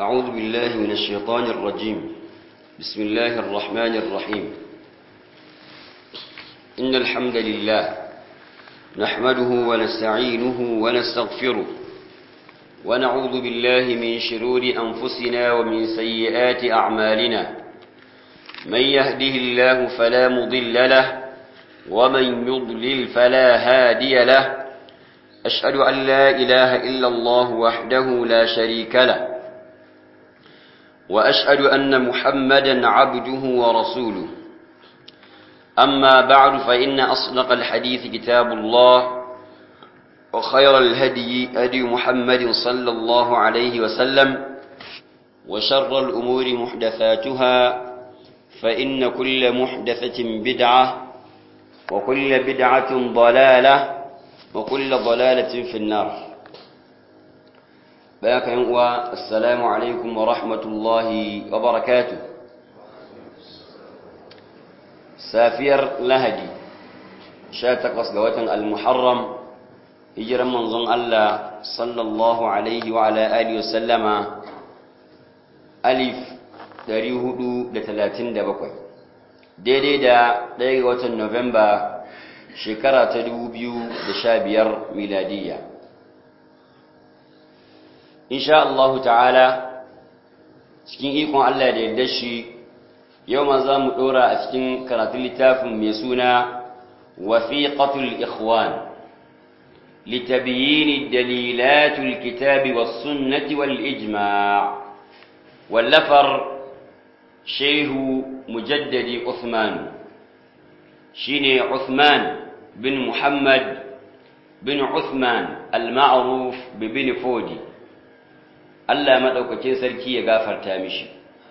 أعوذ بالله من الشيطان الرجيم بسم الله الرحمن الرحيم إن الحمد لله نحمده ونستعينه ونستغفره ونعوذ بالله من شرور أنفسنا ومن سيئات أعمالنا من يهده الله فلا مضل له ومن يضلل فلا هادي له أشهد أن لا إله إلا الله وحده لا شريك له وأشهد أن محمدا عبده ورسوله أما بعد فإن أصدق الحديث كتاب الله وخير الهدي هدي محمد صلى الله عليه وسلم وشر الأمور محدثاتها فإن كل محدثة بدعة وكل بدعة ضلالة وكل ضلالة في النار بارك السلام عليكم ورحمة الله وبركاته safiyar lahadi sha takwas ga watan al-muharram hijiran manzon Allah sallallahu alaihi wa ala alihi wa sallama alif 437 daidai da ɗaya ga watan Nuwamba shekara ta 2015 miladiyya insha Allah ta'ala cikin ikon Allah da yadda shi yau ma za mu ɗora a cikin karatun littafin mai suna wasiƙatul ikhwan litabiyini dalilatul kitabi was sunnati wal ijma' wallafar shehu mujaddadi Uthman shine Uthman bin Muhammad bin Uthman al-ma'ruf bi bin Fodi Allah madaukakin sarki ya gafarta mishi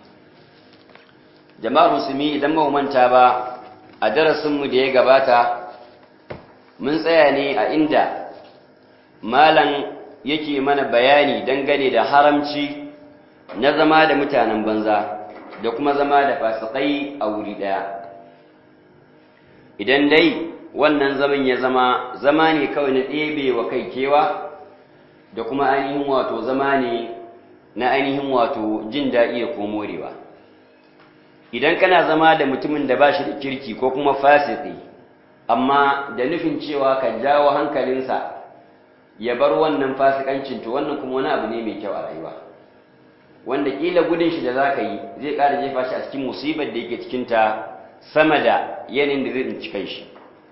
jama'ar musulmi idan ba manta ba a darasinmu da ya gabata mun tsaya ne a inda malam yake mana bayani dangane da haramci na zama da mutanen banza da kuma zama da fasikai a wuri ɗaya idan dai wannan zaman ya zama zama ne kawai na ɗebe wa kai kewa da kuma ainihin wato zama ne na ainihin wato jin daɗi da ko morewa idan kana zama da mutumin da ba shi da kirki ko kuma fasiki amma da nufin cewa ka jawo hankalinsa ya bar wannan fasikancin to wannan kuma wani abu ne mai kyau a rayuwa wanda kila gudun shi da za ka yi zai ƙara jefa shi a cikin musibar da yake cikinta sama da yanayin da zai tsinci kai shi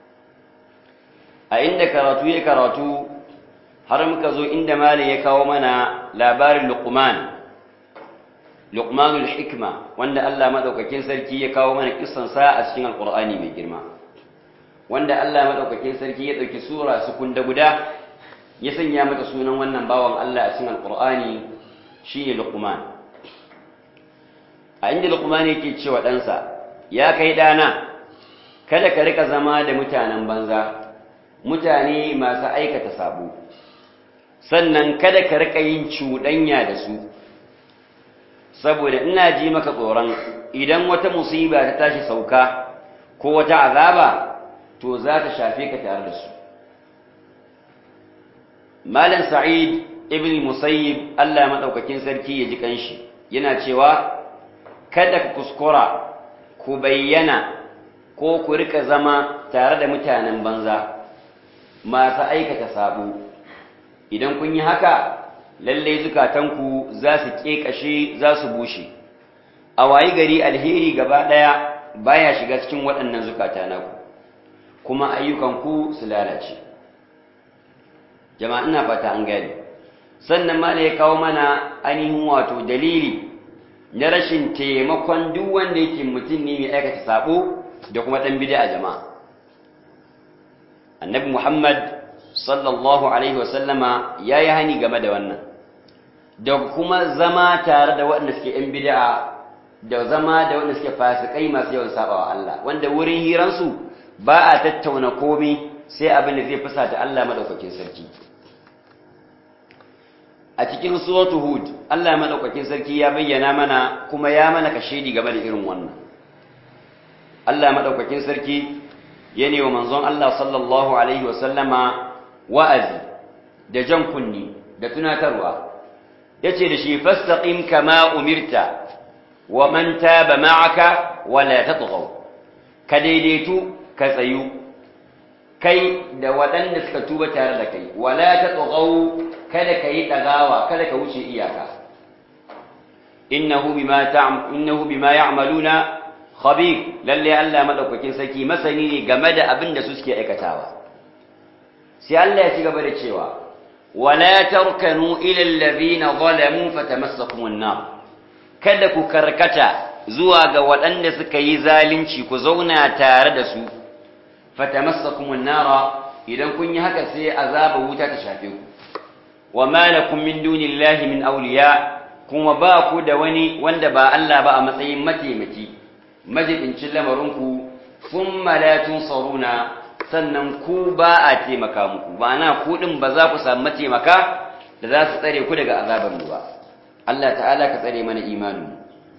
a inda karatu ya karatu har muka zo inda malam ya kawo mana labarin luqman luqmanul hikma wanda Allah madaukakin sarki ya kawo mana kissan sa a cikin alqur'ani mai girma wanda Allah madaukakin sarki ya dauki sura su kunda guda ya sanya mata sunan wannan bawan Allah a cikin alqur'ani shine luqman a inda luqman yake cewa ɗansa ya kai dana kada ka rika zama da mutanen banza mutane masu aikata sabo sannan kada ka rika yin cuɗanya da su saboda ina ji maka tsoron idan wata musiba ta tashi sauka ko wata azaba to za ta shafe ka tare da su malam sa'id ibn musayyib Allah madaukakin sarki ya ji kanshi yana cewa kada ku kuskura ku bayyana ko ku rika zama tare da mutanen banza masu aikata sabo idan kun yi haka lallai zukatanku za su ƙeƙashe za su bushe a wayi gari alheri gaba ɗaya baya shiga cikin waɗannan zukata naku kuma ayyukanku su lalace jama'a ina fata an gani sannan ma ya kawo mana ainihin wato dalili na rashin taimakon duk wanda yake mutum ne mai aikata sabo da kuma ɗan bida jama'a annabi muhammad sallallahu alaihi wasallama ya yi hani game da wannan da kuma zama tare da waɗanda suke ‘yan bida'a da zama da waɗanda suke fasikai masu yawan sabawa Allah wanda wurin hiransu ba a tattauna komi sai abin da zai fusa ta Allah maɗaukakin sarki a cikin suratu hud Allah maɗaukakin sarki ya bayyana mana kuma ya mana kashedi game da irin wannan Allah maɗaukakin sarki ya ne wa manzon Allah sallallahu alaihi wasallama wa'azi da jan kunni da tunatarwa yace da shi fastaqim kama umirta wa man taba ma'aka wala tatghaw ka daidaitu ka tsayu kai da waɗanda suka tuba tare da kai wala tatghaw kada ka yi dagawa kada ka wuce iyaka innahu bima ta'am innahu bima ya'maluna khabir lalle Allah madaukakin sarki masani ne game da abin da su suke aikatawa sai Allah ya ci gaba da cewa wala tarkanu ila alladhina zalamu fatamassakumun nar kada ku karkata zuwa ga waɗanda suka yi zalunci ku zauna tare da su fatamassakumun nar idan kun yi haka sai azaba wuta ta shafe ku wa ma lakum min dunillahi min awliya kuma ba ku da wani wanda ba Allah ba a matsayin mataimaki majibincin lamarinku thumma la tunsaruna sannan ku ba a taimaka muku ba na ku din ba za ku samu mataimaka da za su tsare ku daga azabar mu ba Allah ta'ala ka tsare mana imanin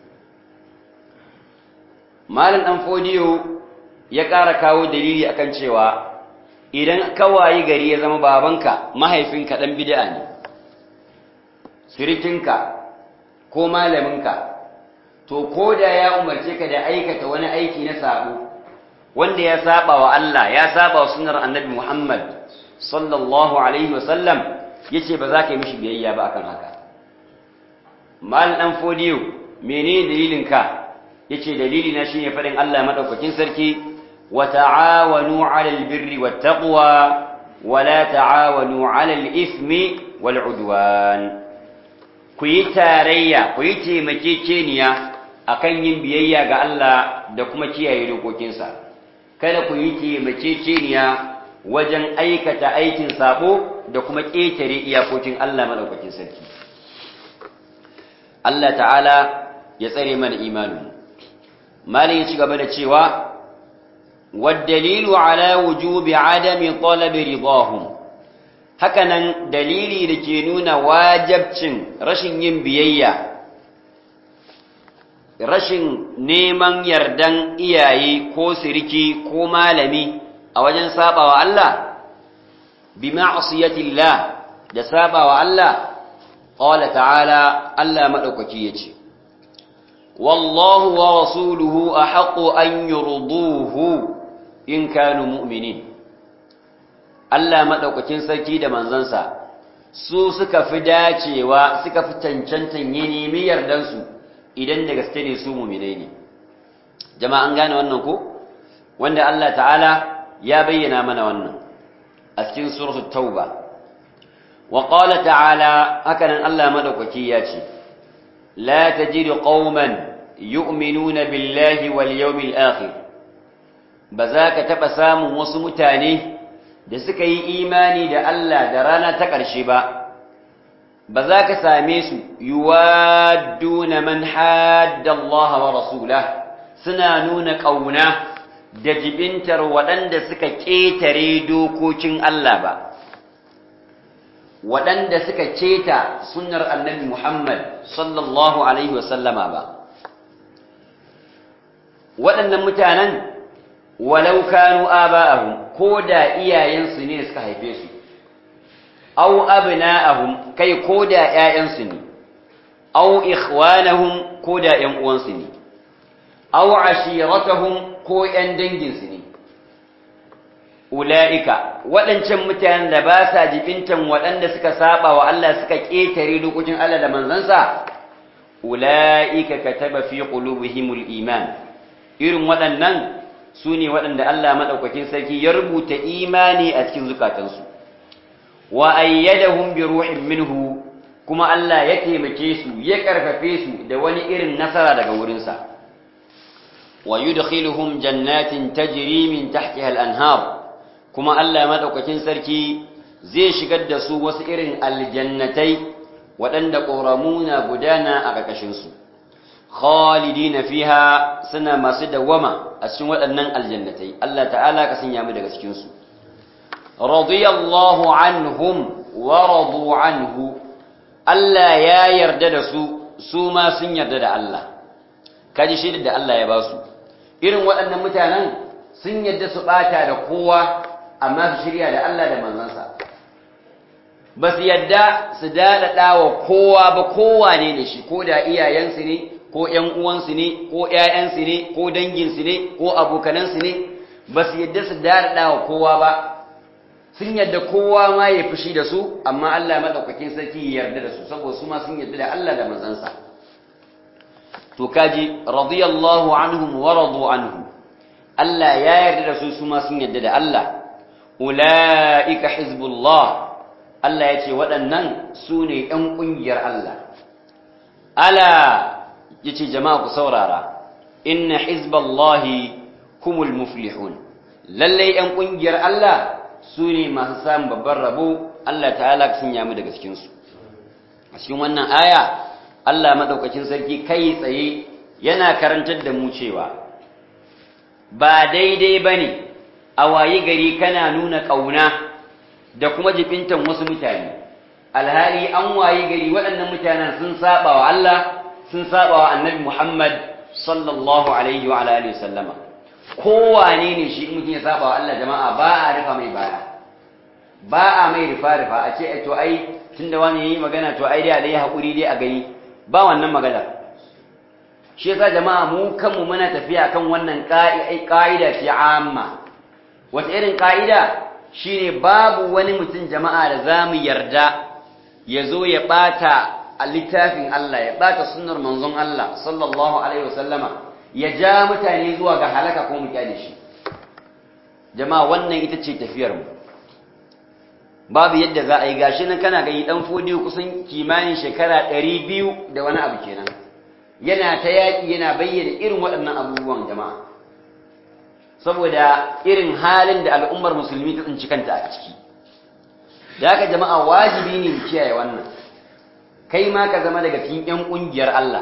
malam dan fodiyo ya ƙara kawo dalili akan cewa idan kawayi gari ya zama babanka mahaifinka dan bid'a ne sirikinka ko malaminka to ko da ya umarce ka da aikata wani aiki na sabo wanda ya saba wa Allah ya saba wa sunnar annabi Muhammad sallallahu alaihi wa sallam yace ba za ka yi mishi biyayya ba akan haka mal dan fodiyo menene dalilin ka yace dalili na shine fadin Allah madaukakin sarki wa ta'awanu 'alal birri wat taqwa wa la ta'awanu 'alal ithmi wal 'udwan ku yi tarayya ku yi taimakekeniya akan yin biyayya ga Allah da kuma kiyaye dokokinsa kada ku yi taimakekeniya wajen aikata aikin sabo da kuma ƙetare iyakokin Allah madaukakin sarki Allah ta'ala ya tsare mana imanin malin ya ci gaba da cewa waddalilu ala wujubi adami talabi ridahum hakanan dalili da ke nuna wajabcin rashin yin biyayya rashin neman yardan iyaye ko siriki ko malami a wajen sabawa Allah bi ma'asiyatillah da sabawa Allah qala ta'ala Allah madaukaki yace wallahu wa rasuluhu ahqqu an yurduhu in kanu mu'minin Allah madaukakin sarki da manzansa su suka fi dacewa suka fi cancantan yi nemi yardansu idan da gaske ne su mu'minai ne jama'a an gane wannan ko wanda Allah ta'ala ya bayyana mana wannan a cikin suratul tauba wa qala ta'ala hakanan Allah madaukaki ya ce la tajidu qauman yu'minuna billahi wal yawmil akhir ba za ka taba samun wasu mutane da suka yi imani da Allah da rana ta ƙarshe ba ba za ka same su yuwadduna man hadda Allah wa rasulah suna nuna ƙauna da jibintar waɗanda suka ƙetare dokokin Allah ba, waɗanda suka keta sunnar annabi Muhammad sallallahu Alaihi wasallama ba. Waɗannan mutanen walau kanu aba'ahum ko da iyayensu ne suka haife su, au abna'ahum kai ko da ‘ya'yansu ne, au ikhwanahum ko da ‘yan uwansu ne. aw ashiratahum ko ƴan danginsu ne ula'ika waɗancan mutanen da ba sa jibintan waɗanda suka saba wa Allah suka ƙetare dokokin Allah da manzansa ula'ika kataba fi qulubihimul iman irin waɗannan su ne waɗanda Allah maɗaukakin sarki ya rubuta imani a cikin zukatansu wa ayyadahum bi ruhin minhu kuma Allah ya taimake su ya ƙarfafe su da wani irin nasara daga wurinsa ويدخلهم جنات تجري من تحتها الأنهار كما ألا مدوككين سركي زي شقد سو وسئر الجنتي ودند قرمونا بدانا أغكشنسو خالدين فيها سنة ما سد وما أسنوة أنن الجنتي الله تعالى كسن يامد أغكشنسو رضي الله عنهم ورضوا عنه ألا يا يردد سو سو ما سن يردد الله kaji shaidar da Allah ya ba su irin waɗannan mutanen sun yadda su ɓata da kowa amma su shirya da Allah da manzansa ba su yadda su daɗaɗa wa kowa ba kowa ne da shi ko da iyayensu ne ko ‘yan uwansu ne ko ‘ya'yansu ne ko danginsu ne ko abokanansu ne ba su yadda su daɗaɗa wa kowa ba sun yadda kowa ma ya fushi da su amma Allah maɗaukakin sarki ya yarda da su saboda su ma sun yarda da Allah da manzansa to kaji radiyallahu anhum wa radu anhu Allah ya yarda da su su ma sun yarda da Allah ulaika hizbullah Allah ya ce waɗannan su ne ‘yan ƙungiyar Allah ala ya ce jama'a ku saurara inna hizballahi humul muflihun lallai ‘yan ƙungiyar Allah su ne masu samun babban rabo Allah ta'ala ka sanya mu daga cikinsu a cikin wannan aya Allah maɗaukakin sarki kai tsaye yana karantar da mu cewa ba daidai ba ne a wayi gari kana nuna ƙauna da kuma jibintan wasu mutane alhali an wayi gari waɗannan mutanen sun saba wa Allah sun saba wa annabi Muhammad sallallahu alaihi wa alihi sallama kowane ne shi mutum ya saba wa Allah jama'a ba a rufa mai baya ba a mai rufa rufa a ce to ai tunda wani yayi magana to ai dai a dai hakuri dai a gani ba wannan magana shi yasa jama'a mu kanmu muna tafiya kan wannan ka'ida ce amma wata irin ka'ida shine babu wani mutum jama'a da zamu yarda ya zo ya bata a littafin Allah ya bata sunnar manzon Allah sallallahu alaihi wasallama ya ja mutane zuwa ga halaka ko mu kyale shi jama'a wannan ita ce tafiyar mu babu yadda za a yi gashi nan kana gani dan fodi kusan kimanin shekara 200 da wani abu kenan yana ta yaki yana bayyana irin waɗannan abubuwan jama'a saboda irin halin da al'ummar musulmi ta tsinci kanta a ciki da haka jama'a wajibi ne mu kiyaye wannan kai ma ka zama daga cikin ƴan ƙungiyar Allah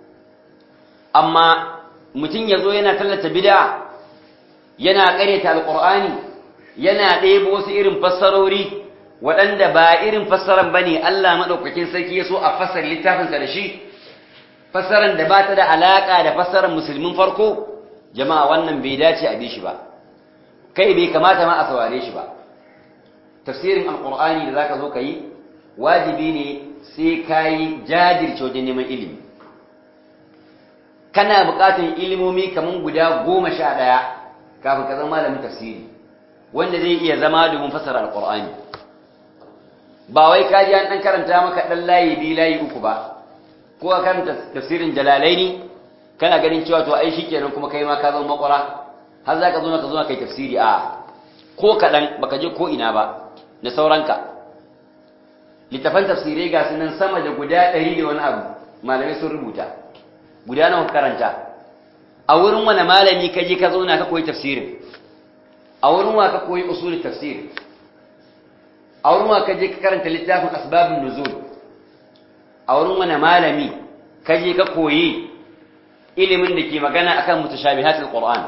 amma mutum ya zo yana tallata bid'a yana ƙaryata alƙur'ani yana ɗebo wasu irin fassarori waɗanda ba irin fassaran ba ne Allah maɗaukakin sarki ya so a fassar littafinsa da shi fassaran da ba ta da alaƙa da fassarar musulmin farko jama'a wannan bai dace a bi shi ba kai bai kamata ma a saurare shi ba tafsirin alƙur'ani da za ka zo ka yi wajibi ne sai ka yi jajirce wajen neman ilimi kana buƙatar ilimomi kamar guda goma sha ɗaya kafin ka zama malamin tafsiri wanda zai iya zama domin fassara alƙur'ani ba wai ka ji an ɗan karanta maka ɗan layi biyu layi uku ba ko a karanta tafsirin jalalaini kana ganin cewa to ai shikenan kuma kai ma ka zama makwara har za ka zo ka zo kai tafsiri a ko kaɗan baka je ko ina ba da sauranka littafan tafsirai ga sunan sama da guda ɗari da wani abu malamai sun rubuta guda nawa karanta a wurin wani malami ka je ka zauna ka koyi tafsirin a wurin wa ka koyi usulul tafsir a wurin wa ka je ka karanta littafin asbabun nuzul a wurin wani malami ka je ka koyi ilimin da ke magana akan mutashabihatul qur'an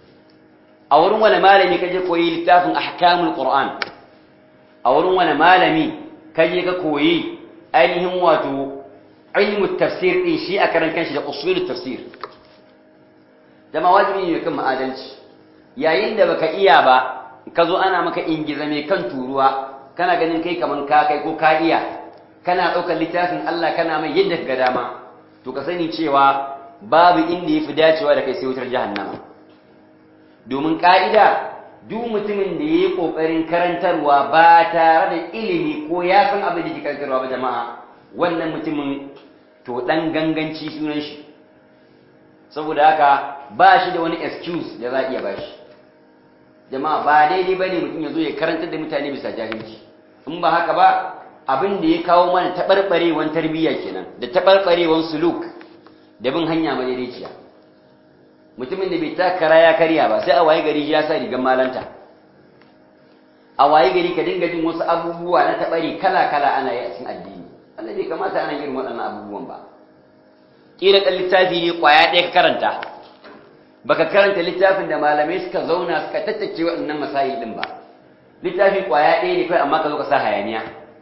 a wurin wani malami ka je koyi littafin ahkamul qur'an a wurin wani malami ka je ka koyi ainihin wato ilmu tafsir din shi a karan kanshi da usulul tafsir dama wajibi ne kan ma'adalci yayin da baka iya ba ka zo ana maka ingiza mai kan turuwa kana ganin kai kaman ka kai ko ka iya kana ɗaukar littafin Allah kana mai yadda ka ga dama to ka sani cewa babu inda yafi dacewa da kai sai wutar jahannama domin ka'ida duk mutumin da yayi kokarin karantarwa ba tare da ilimi ko ya san abin da ke karantarwa ba jama'a wannan mutumin to dan ganganci sunan shi saboda haka ba shi da wani excuse da za a iya bashi jama'a ba daidai bane mutum ya zo ya karantar da mutane bisa jahilci in ba haka ba abin da ya kawo mana taɓarɓarewan tarbiyya kenan da taɓarɓarewan suluk da bin hanya madaidaiciya mutumin da bai takara ya karya ba sai a waye gari ya sa rigar malanta a waye gari ka dinga jin wasu abubuwa na taɓari kala-kala ana yi a cikin addini Allah bai kamata ana irin waɗannan abubuwan ba kila ɗan littafi ne ƙwaya ɗaya ka karanta baka karanta littafin da malamai suka zauna suka tattace waɗannan masayi ɗin ba littafi ƙwaya ɗaya ne kai amma ka zo ka sa hayaniya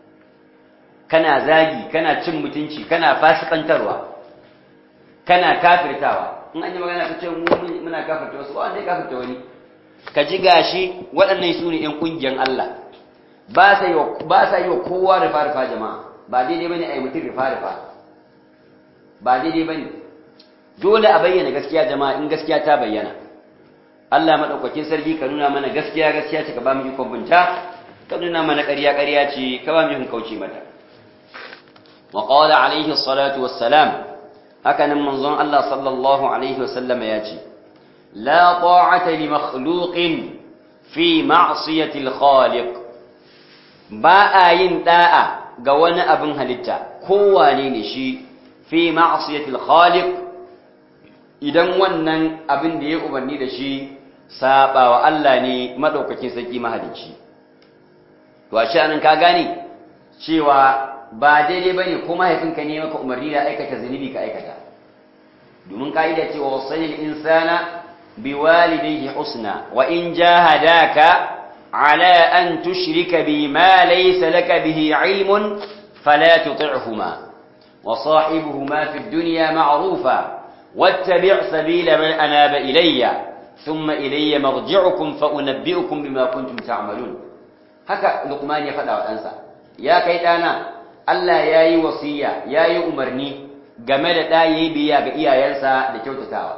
kana zagi kana cin mutunci kana fasikantarwa kana kafirtawa in an yi magana ka ce muna kafirta wasu ba wanda ya kafirta wani ka ji gashi waɗannan su ne ‘yan ƙungiyar Allah ba sa yi ba sa yi wa kowa rufa rufa jama'a ba daidai bane ai mutum rufa rufa ba daidai bane dole a bayyana gaskiya jama'a in gaskiya ta bayyana Allah madaukakin sarki ka nuna mana gaskiya gaskiya ce ka ba mu ikon binta ka nuna mana ƙarya ƙarya ce ka ba mu ikon kauce mata wa qala alaihi salatu wassalam haka nan manzon Allah sallallahu alaihi wasallam ya ce la ta'ata li makhluqin fi ma'siyati al-khaliq ba a yin da'a ga wani abin halitta kowane ne shi fi ma'siyati al-khaliq idan wannan abin da ya umarni da shi saba wa Allah ne madaukakin sarki mahalicci to a anan ka gane cewa ba daidai bane ko mahaifinka ne maka umarni da aikata zunubi ka aikata domin ka'ida cewa wasanil insana biwalidayhi husna wa in jahadaka ala an tushrika bi ma laysa laka bihi ilmun fala tuti'huma wa sahibuhuma fid dunya ma'rufa واتبع سبيل من أناب إلي ثم إلي مرجعكم فأنبئكم بما كنتم تعملون haka Luqman ya faɗa wa ɗansa ya kai ɗana Allah ya yi wasiya ya yi umarni game da ɗa ya yi biya ga iyayensa da kyautatawa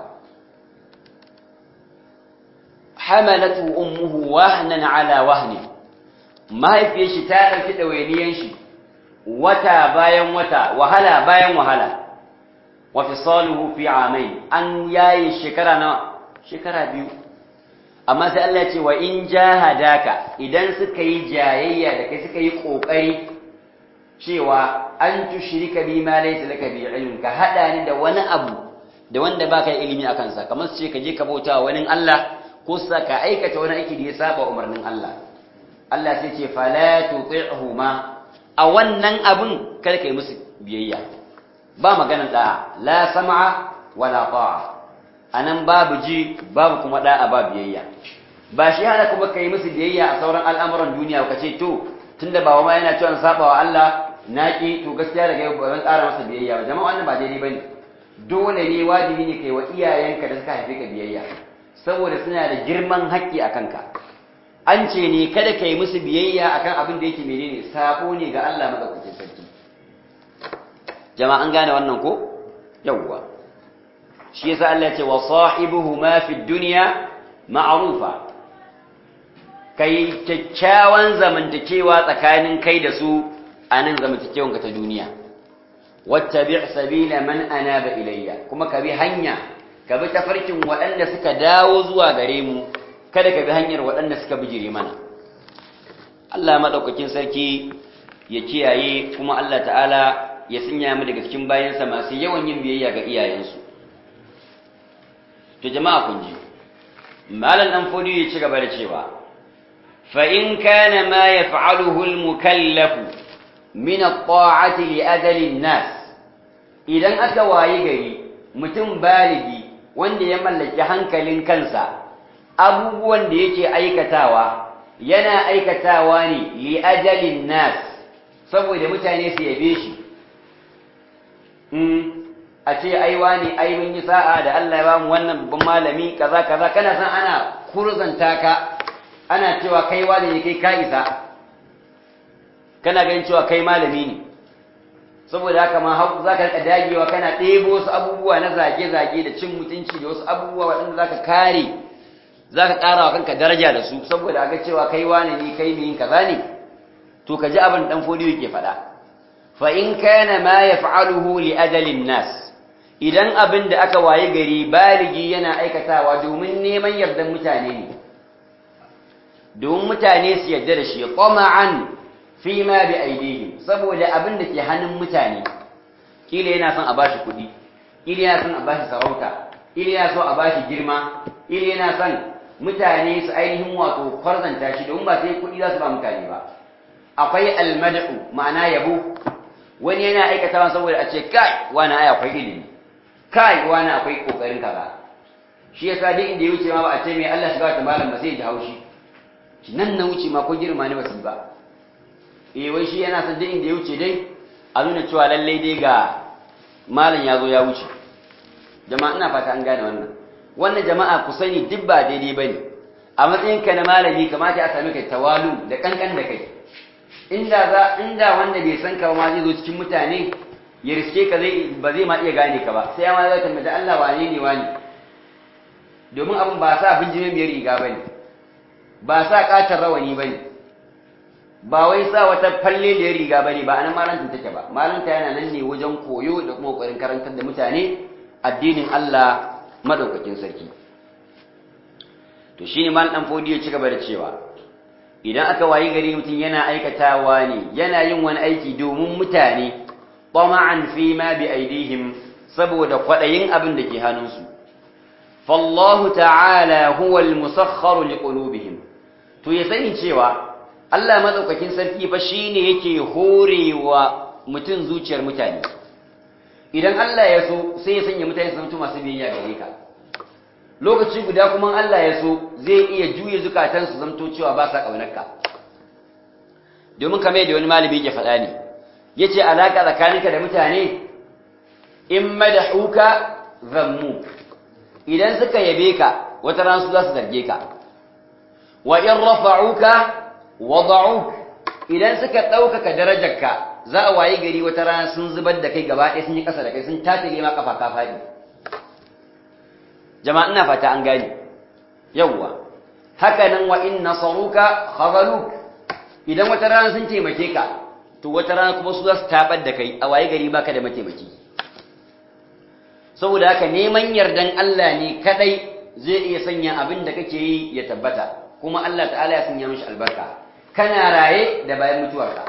hamalatu ummuhu wahnan ala wahni mahaifiyar shi ta ɗauki ɗawainiyan shi wata bayan wata wahala bayan wahala wa fisaluhu fi amain an yayi shekara na shekara biyu amma sai Allah ya ce wa in jahadaka idan suka yi jayayya da kai suka yi kokari cewa an tushrika bi ma laysa laka bi ilmin ka hada ni da wani abu da wanda baka yi ilimi akan sa kamar su ce ka je ka bauta wani Allah ko sa ka aikata wani aiki da ya saba umarnin Allah Allah sai ce fala tuti'huma a wannan abun kada kai musu biyayya ba maganan da'a la sam'a wala ta'a anan babu ji babu kuma da'a ba biyayya ba shi hana kuma kai musu biyayya a sauran al'amuran duniya ka ce to tunda ba ma yana cewa saba wa Allah naki to gaskiya daga yau ba zan ƙara masa biyayya ba jama'a wannan ba daidai bane dole ne wajibi ne kai wa iyayenka da suka haife ka biyayya saboda suna da girman haƙƙi a kanka an ce ne kada ka yi musu biyayya akan abin da yake menene sako ne ga Allah madaukakin sarki jama'a an gane wannan ko yawwa shi yasa Allah ya ce wa sahibuhuma fid dunya ma'rufa kai kyakkyawan zamantakewa tsakanin kai da su a nan zamantakewanka ta duniya wattabi' sabila man anaba ilayya kuma ka bi hanya ka bi tafarkin waɗanda suka dawo zuwa gare mu kada ka bi hanyar waɗanda suka bijire mana Allah madaukakin sarki ya kiyaye kuma Allah ta'ala ya sanya mu daga cikin bayansa masu yawan yin biyayya ga iyayensu to jama'a kun ji malam dan fodi ya ci gaba da cewa fa in kana ma yaf'aluhu al-mukallafu min at-ta'ati li adali an-nas idan aka wayi gari mutum baligi wanda ya mallaki hankalin kansa abubuwan da yake aikatawa yana aikatawa ne li ajalin nas saboda mutane su yabe shi a ce ai wani ai mun yi sa'a da Allah ya bamu wannan babban malami kaza kaza kana san ana kurzanta ka ana cewa kai wani ne kai ka isa kana ganin cewa kai malami ne saboda haka ma hau za ka rika dagewa kana ɗebo wasu abubuwa na zage-zage da cin mutunci da wasu abubuwa waɗanda za ka kare za ka ƙara wa kanka daraja da su saboda a ga cewa kai wane ne kai mai yin kaza ne to ka ji abin ɗan fodiyo ke faɗa fa in kana ma ya fa'aluhu li ajalin nas idan abin da aka waye gari baligi yana aikatawa domin neman yardan mutane ne domin mutane su yarda da shi qama'an fi ma bi aidihim saboda abin da ke hannun mutane kila yana son a bashi kuɗi kila yana son a bashi sarauta kila yana so a bashi girma kila yana son mutane su ainihin wato kwarzanta shi domin ba sai kuɗi za su ba mutane ba akwai almad'u ma'ana yabo wani yana aikatawa saboda a ce kai wani ai akwai ilimi kai wani akwai kokarin kaza shi yasa duk inda ya wuce ma ba a ce mai Allah shiga ta malam ba sai ya ji haushi nan na wuce ma ko girma ne ba su ba eh wai shi yana son duk inda ya wuce dai a nuna cewa lallai dai ga malam ya zo ya wuce jama'a ina fata an gane wannan wannan jama'a ku sani duk ba daidai bane a matsayin ka na malami kamata a sami kai tawalu da kankan da kai inda za inda wanda bai san ka ba ma zai zo cikin mutane ya riske ka zai ba zai ma iya gane ka ba sai ma zai tambaye Allah wane ne wani domin abin ba sa binjime biyar riga bane ba sa katar rawani bane ba wai sa wata falle da riga bane ba anan malantin take ba malanta yana nan ne wajen koyo da kuma kokarin karantar da mutane addinin Allah madaukakin sarki to shine mal dan fodi ya ci gaba da cewa idan aka wayi gari mutum yana aikatawa ne yana yin wani aiki domin mutane tama'an fi ma bi aidihim saboda kwadayin abin da ke hannunsu fallahu ta'ala huwa al-musakhkhar liqulubihim to ya sani cewa Allah madaukakin sarki fa shine yake horewa mutum zuciyar mutane idan Allah ya so sai ya sanya mutane su zama masu biyayya gare ka lokaci guda kuma Allah ya so zai iya juye zukatan su zamto cewa ba sa kaunarka domin kamar yadda wani malami yake faɗa ne yace alaka tsakaninka da mutane in madahuka zammu idan suka yabe ka wata ran su za su zarge ka wa in rafa'uka wada'uk idan suka ɗaukaka darajarka za a wayi gari wata rana sun zubar da kai gaba ɗaya sun yi ƙasa da kai sun tafi ma kafa ka faɗi jama'a ina fata an gane yawwa haka nan wa in nasaruka khazaluk idan wata rana sun taimake ka to wata rana kuma su za su tabar da kai a wayi gari baka da mataimaki saboda haka neman yardan Allah ne kadai zai iya sanya abin da kake yi ya tabbata kuma Allah ta'ala ya sanya mishi albarka kana raye da bayan mutuwarka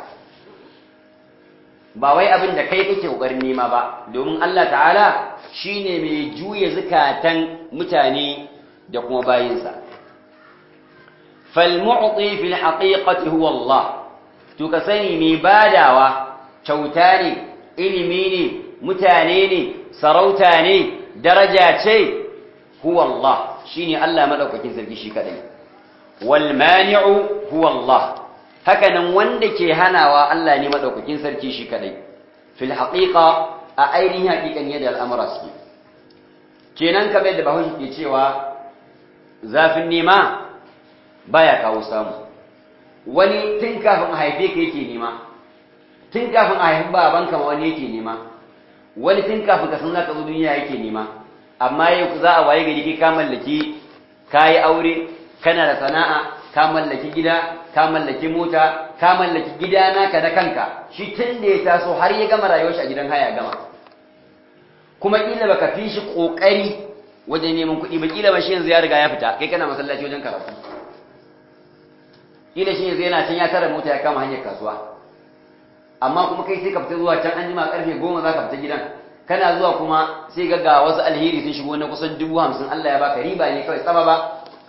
ba wai abin da kai kake kokarin nema ba domin Allah ta'ala shine mai juya zukatan mutane da kuma bayinsa fal mu'ti fil haqiqati huwa Allah to ka sani mai badawa kyauta ne ilimi ne mutane ne sarauta ne daraja ce huwa Allah shine Allah madaukakin sarki shi kadai wal mani'u huwa Allah haka nan wanda ke hanawa Allah ne madaukakin sarki shi kadai fil haqiqa a ainihin haqiqan yadda al'amura suke kenan kamar da bahaushe ke cewa zafin nema baya kawo samu wani tun kafin a haife ka yake nema tun kafin a haifi babanka ma wani yake nema wani tun kafin ka san zaka zo duniya yake nema amma yau za a waye gari kai ka mallaki kayi aure kana da sana'a ka mallaki gida ka mallaki mota ka mallaki gida naka da kanka shi tun da ya taso har ya gama rayuwar shi a gidan haya gama kuma kila baka fi shi kokari wajen neman kuɗi ba kila ba shi yanzu ya riga ya fita kai kana masallaci wajen karatu kila shi yanzu yana can ya tara mota ya kama hanyar kasuwa amma kuma kai sai ka fita zuwa can an jima karfe goma za ka fita gidan kana zuwa kuma sai ga ga wasu alheri sun shigo na kusan dubu hamsin Allah ya baka riba ne kawai tsaba ba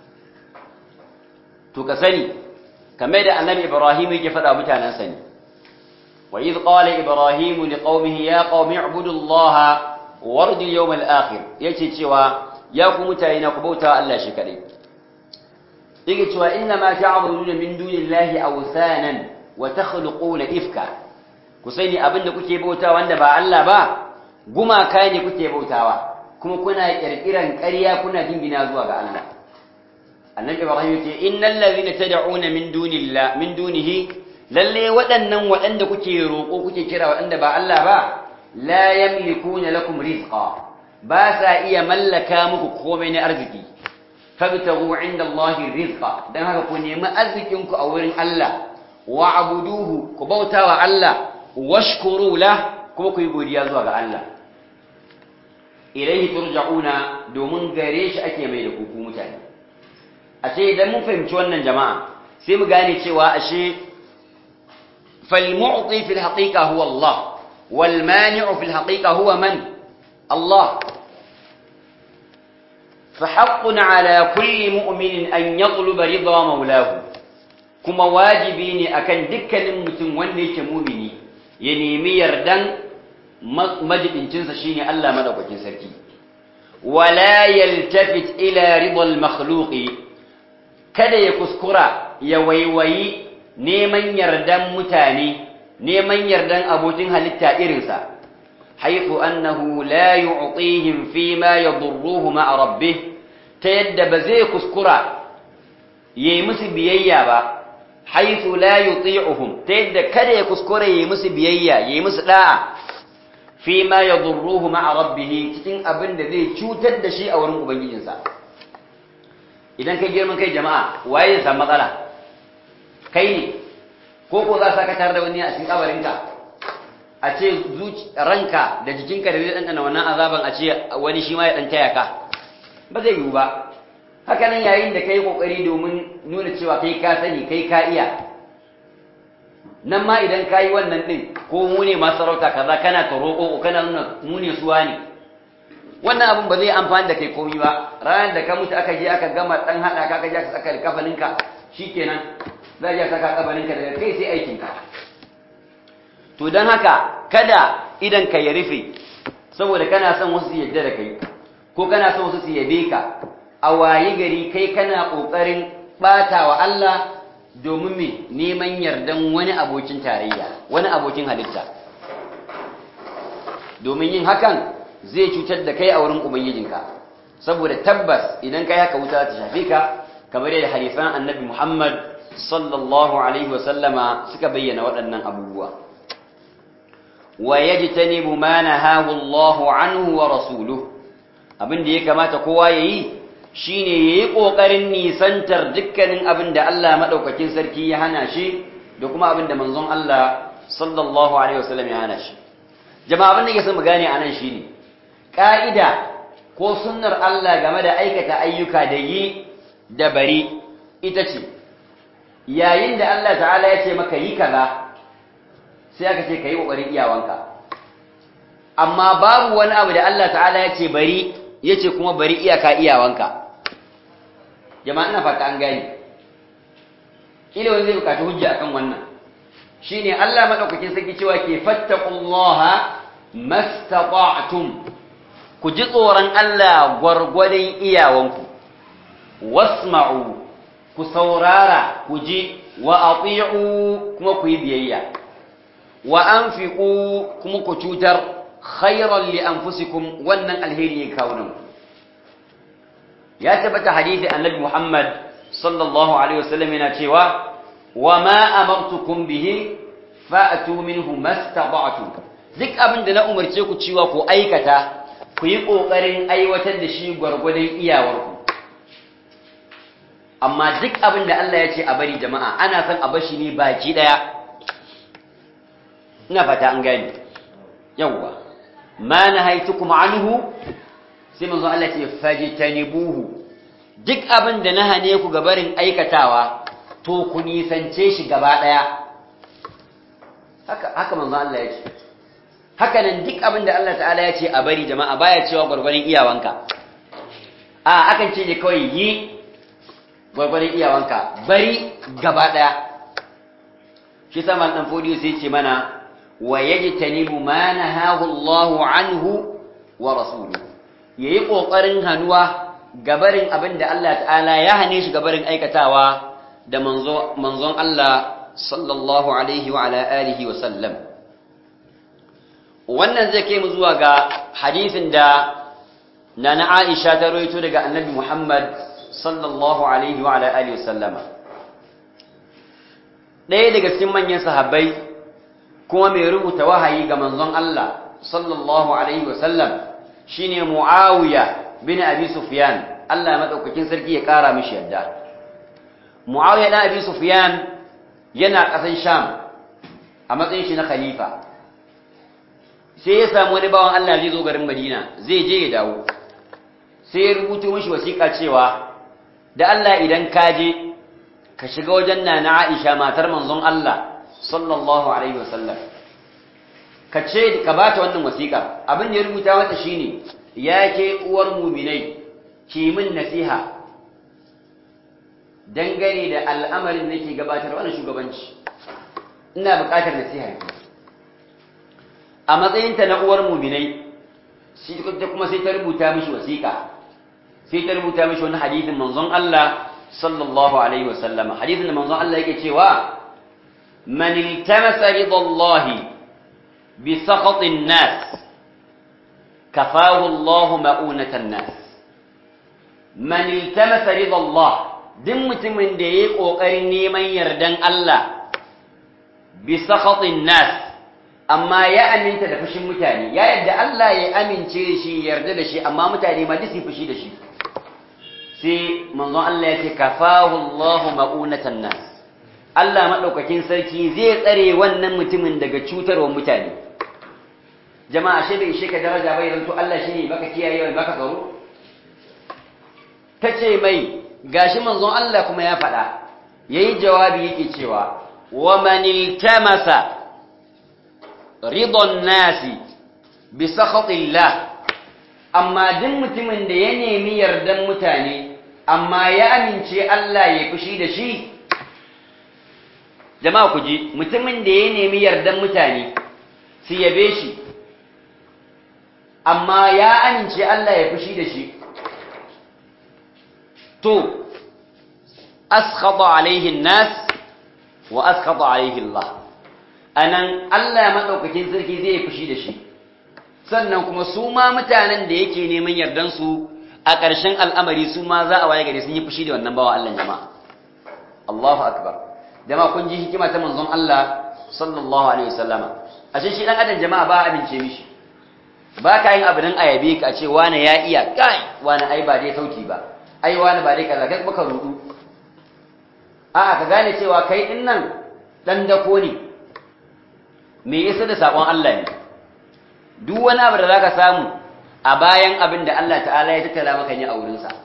to ka sani kamar da annabi ibrahim yake faɗa mutanen sa ne wa idh qala ibrahim liqaumihi ya qaumi ibudu allaha warju yawm al-akhir yace cewa ya ku mutane na ku bauta Allah shi kadai yake cewa inna ma ta'buduna min dunillahi awsanan wa takhluquna ifka ku sani abinda kuke bauta wanda ba Allah ba gumaka ne kuke bautawa kuma kuna kirkiran ƙarya kuna jingina zuwa ga Allah annabi ibrahim yace innal ladhina tad'una min dunillah min dunihi lalle waɗannan waɗanda kuke roƙo kuke kira waɗanda ba Allah ba la yamlikuna lakum rizqa ba sa iya mallaka muku komai na arziki fabtagu inda Allah rizqa dan haka ku nemi arzikin ku a wurin Allah wa abuduhu ku bautawa Allah washkuru la kuma ku yi godiya zuwa ga Allah ilaihi turja'una domin gare shi ake mai da kuku mutane ashe idan mun fahimci wannan jama'a sai mu gane cewa ashe fal mu'ti fil haqiqa huwa Allah wal mani'u fil haqiqa huwa man Allah فحق على كل مؤمن أن يطلب رضا مولاه كما واجبين أكن دكا mutum wanda yake mumini ya nemi yardan majibincinsa shine Allah madaukakin sarki wala yaltafit ila ridal makhluqi kada ya kuskura ya waiwayi neman yardan mutane neman yardan abokin halitta irinsa haythu annahu la yu'tihim fima yadurruhu ma'a rabbih ta yadda ba zai kuskura yayi musu biyayya ba haythu la yuti'uhum ta yadda kada ya kuskure yayi musu biyayya yayi musu da'a fi ma yadurruhu ma'a rabbih cikin abin da zai cutar da shi a wurin ubangijinsa idan kai girman kai jama'a waye ya samu matsala kai ne ko ko za ka tare da wani a cikin kabarinka a ce ranka da jikinka da zai ɗanɗana wannan azaban a ce wani shi ma ya ɗan taya ka ba zai yiwu ba haka nan yayin da ka yi ƙoƙari domin nuna cewa kai ka sani kai ka iya nan ma idan ka yi wannan ɗin ko mu ne masu sarauta kaza kana ta roƙo kana nuna mu ne suwa ne wannan abin ba zai amfani da kai komi ba ranar da ka mutu aka je aka gama ɗan haɗa ka aka je aka saka kafaninka shikenan za a je saka kafaninka daga kai sai aikinka to don haka kada idan ka ya rufe saboda kana son wasu su yadda da kai ko kana son wasu su yabe ka a wayi gari kai kana ƙoƙarin ɓata wa Allah domin me neman yardan wani abokin tarayya wani abokin halitta domin yin hakan zai cutar da kai a wurin ubangijinka saboda tabbas idan kai haka wuta ta shafe ka kamar yadda hadisan annabi Muhammad sallallahu alaihi wa sallama suka bayyana waɗannan abubuwa wa yajtanibu ma nahahu Allahu anhu wa rasuluhu abin da ya kamata kowa yayi shine yayi kokarin nisantar dukkanin abin da Allah madaukakin sarki ya hana shi da kuma abin da manzon Allah sallallahu alaihi wasallam ya hana shi jama'a abin da yake son mu gane anan shine ka'ida ko sunnar Allah game da aikata ayyuka da yi da bari ita ce yayin da Allah ta'ala ya ce maka yi kaza sai aka ce ka yi ƙoƙarin iyawanka amma babu wani abu da Allah ta'ala ya ce bari ya ce kuma bari iyaka iyawanka jama'a ina fata an gani ila wani zai bukaci hujja akan wannan shine Allah madaukakin sarki cewa ke fattaqullaha mastata'tum ku ji tsoron Allah gwargwadon iyawanku wasma'u ku saurara ku ji wa ati'u kuma ku yi biyayya wa anfiqu kuma ku cutar khairan li anfusikum wannan alheri ya kawo nan ya tabbata hadisi annabi Muhammad sallallahu alaihi wasallam yana cewa wa ma amartukum bihi fa'tu minhu mastata'tum duk abin da na umarce ku cewa ku aikata ku yi kokarin aiwatar da shi gwargwadon iyawarku amma duk abin da Allah ya ce a bari jama'a ana son a bashi ne baki daya ina fata an gani yawwa ma nahaitukum anhu sai manzo Allah ce fajtanibuhu duk abin da na hane ku gabarin aikatawa to ku nisance shi gaba daya haka haka manzo Allah ya ce haka nan duk abin da Allah ta'ala ya ce a bari jama'a baya cewa gwargwaron iyawanka a akan ce ne kawai yi gwargwaron iyawanka bari gaba daya shi sama dan fodiyo sai ce mana wa yajtanibu ma nahahu Allahu anhu wa rasuluhu yayi kokarin hanuwa gabarin abinda Allah ta'ala ya hane shi gabarin aikatawa da manzo manzon Allah sallallahu alaihi wa ala alihi wa sallam wannan zai kai mu zuwa ga hadisin da nana Aisha ta rawaito daga Annabi Muhammad sallallahu alaihi wa ala alihi wa sallama ɗaya daga cikin manyan sahabbai kuma mai rubuta wahayi ga manzon Allah sallallahu alaihi wasallam shine Muawiya bin Abi Sufyan Allah madaukakin sarki ya kara mishi yadda Muawiya dan Abi Sufyan yana ƙasan Sham a matsayin shi na khalifa sai ya samu wani bawan Allah zai zo garin Madina zai je ya dawo sai ya rubuto mishi wasiƙa cewa da Allah idan ka je ka shiga wajen nana Aisha matar manzon Allah sallallahu alaihi wasallam ka ce ka bata wannan wasiƙa abin da ya rubuta mata shine ya ke uwar muminai ki min nasiha dangane da al'amarin da nake gabatar wannan shugabanci ina buƙatar nasiha ki a matsayinta na uwar muminai shi kuma sai ta rubuta mishi wasiƙa sai ta rubuta mishi wani hadisin manzon Allah sallallahu alaihi wasallama hadisin da manzon Allah yake cewa man iltamasa ridallahi bi sakhatin nas kafahu Allah ma'unatan nas man iltamasa ridallah duk mutumin da yayi kokarin neman yardan Allah bi sakhatin nas amma ya aminta da fushin mutane ya yadda Allah ya amince shi yarda da shi amma mutane ma duk su fushi da shi sai manzon Allah ya ce kafahu Allahu ma'unatan nas Allah madaukakin sarki zai tsare wannan mutumin daga cutarwar mutane jama'a shi bai ishe ka daraja bai zanto Allah shine baka kiyaye baka tsaro tace mai gashi manzon Allah kuma ya faɗa yayi jawabi yake cewa wa man iltamasa ridon nasi bi sakhatillah amma duk mutumin da ya nemi yardan mutane amma ya amince Allah ya fushi da shi jama'a ku ji mutumin da ya nemi yardan mutane su yabe shi amma ya amince Allah ya fushi da shi to askhata alaihi nas wa askhata alaihi Allah anan Allah madaukakin sarki zai fushi da shi sannan kuma su ma mutanen da yake neman yardan su a ƙarshen al'amari su ma za a waye gare sun yi fushi da wannan bawa Allah jama'a Allahu akbar jama'a kun ji hikima ta manzon Allah sallallahu alaihi wasallama ashe shi dan adam jama'a ba amince mishi ba ka yin abu dan ayabe ka ce wani ya iya kai wani ai ba dai sauki ba ai wani ba dai kaza kai baka rudu a'a ka gane cewa kai din nan dan dako ne me yasa da sakon Allah ne duk wani abu da zaka samu a bayan abin da Allah ta'ala ya tattala maka ne a wurin sa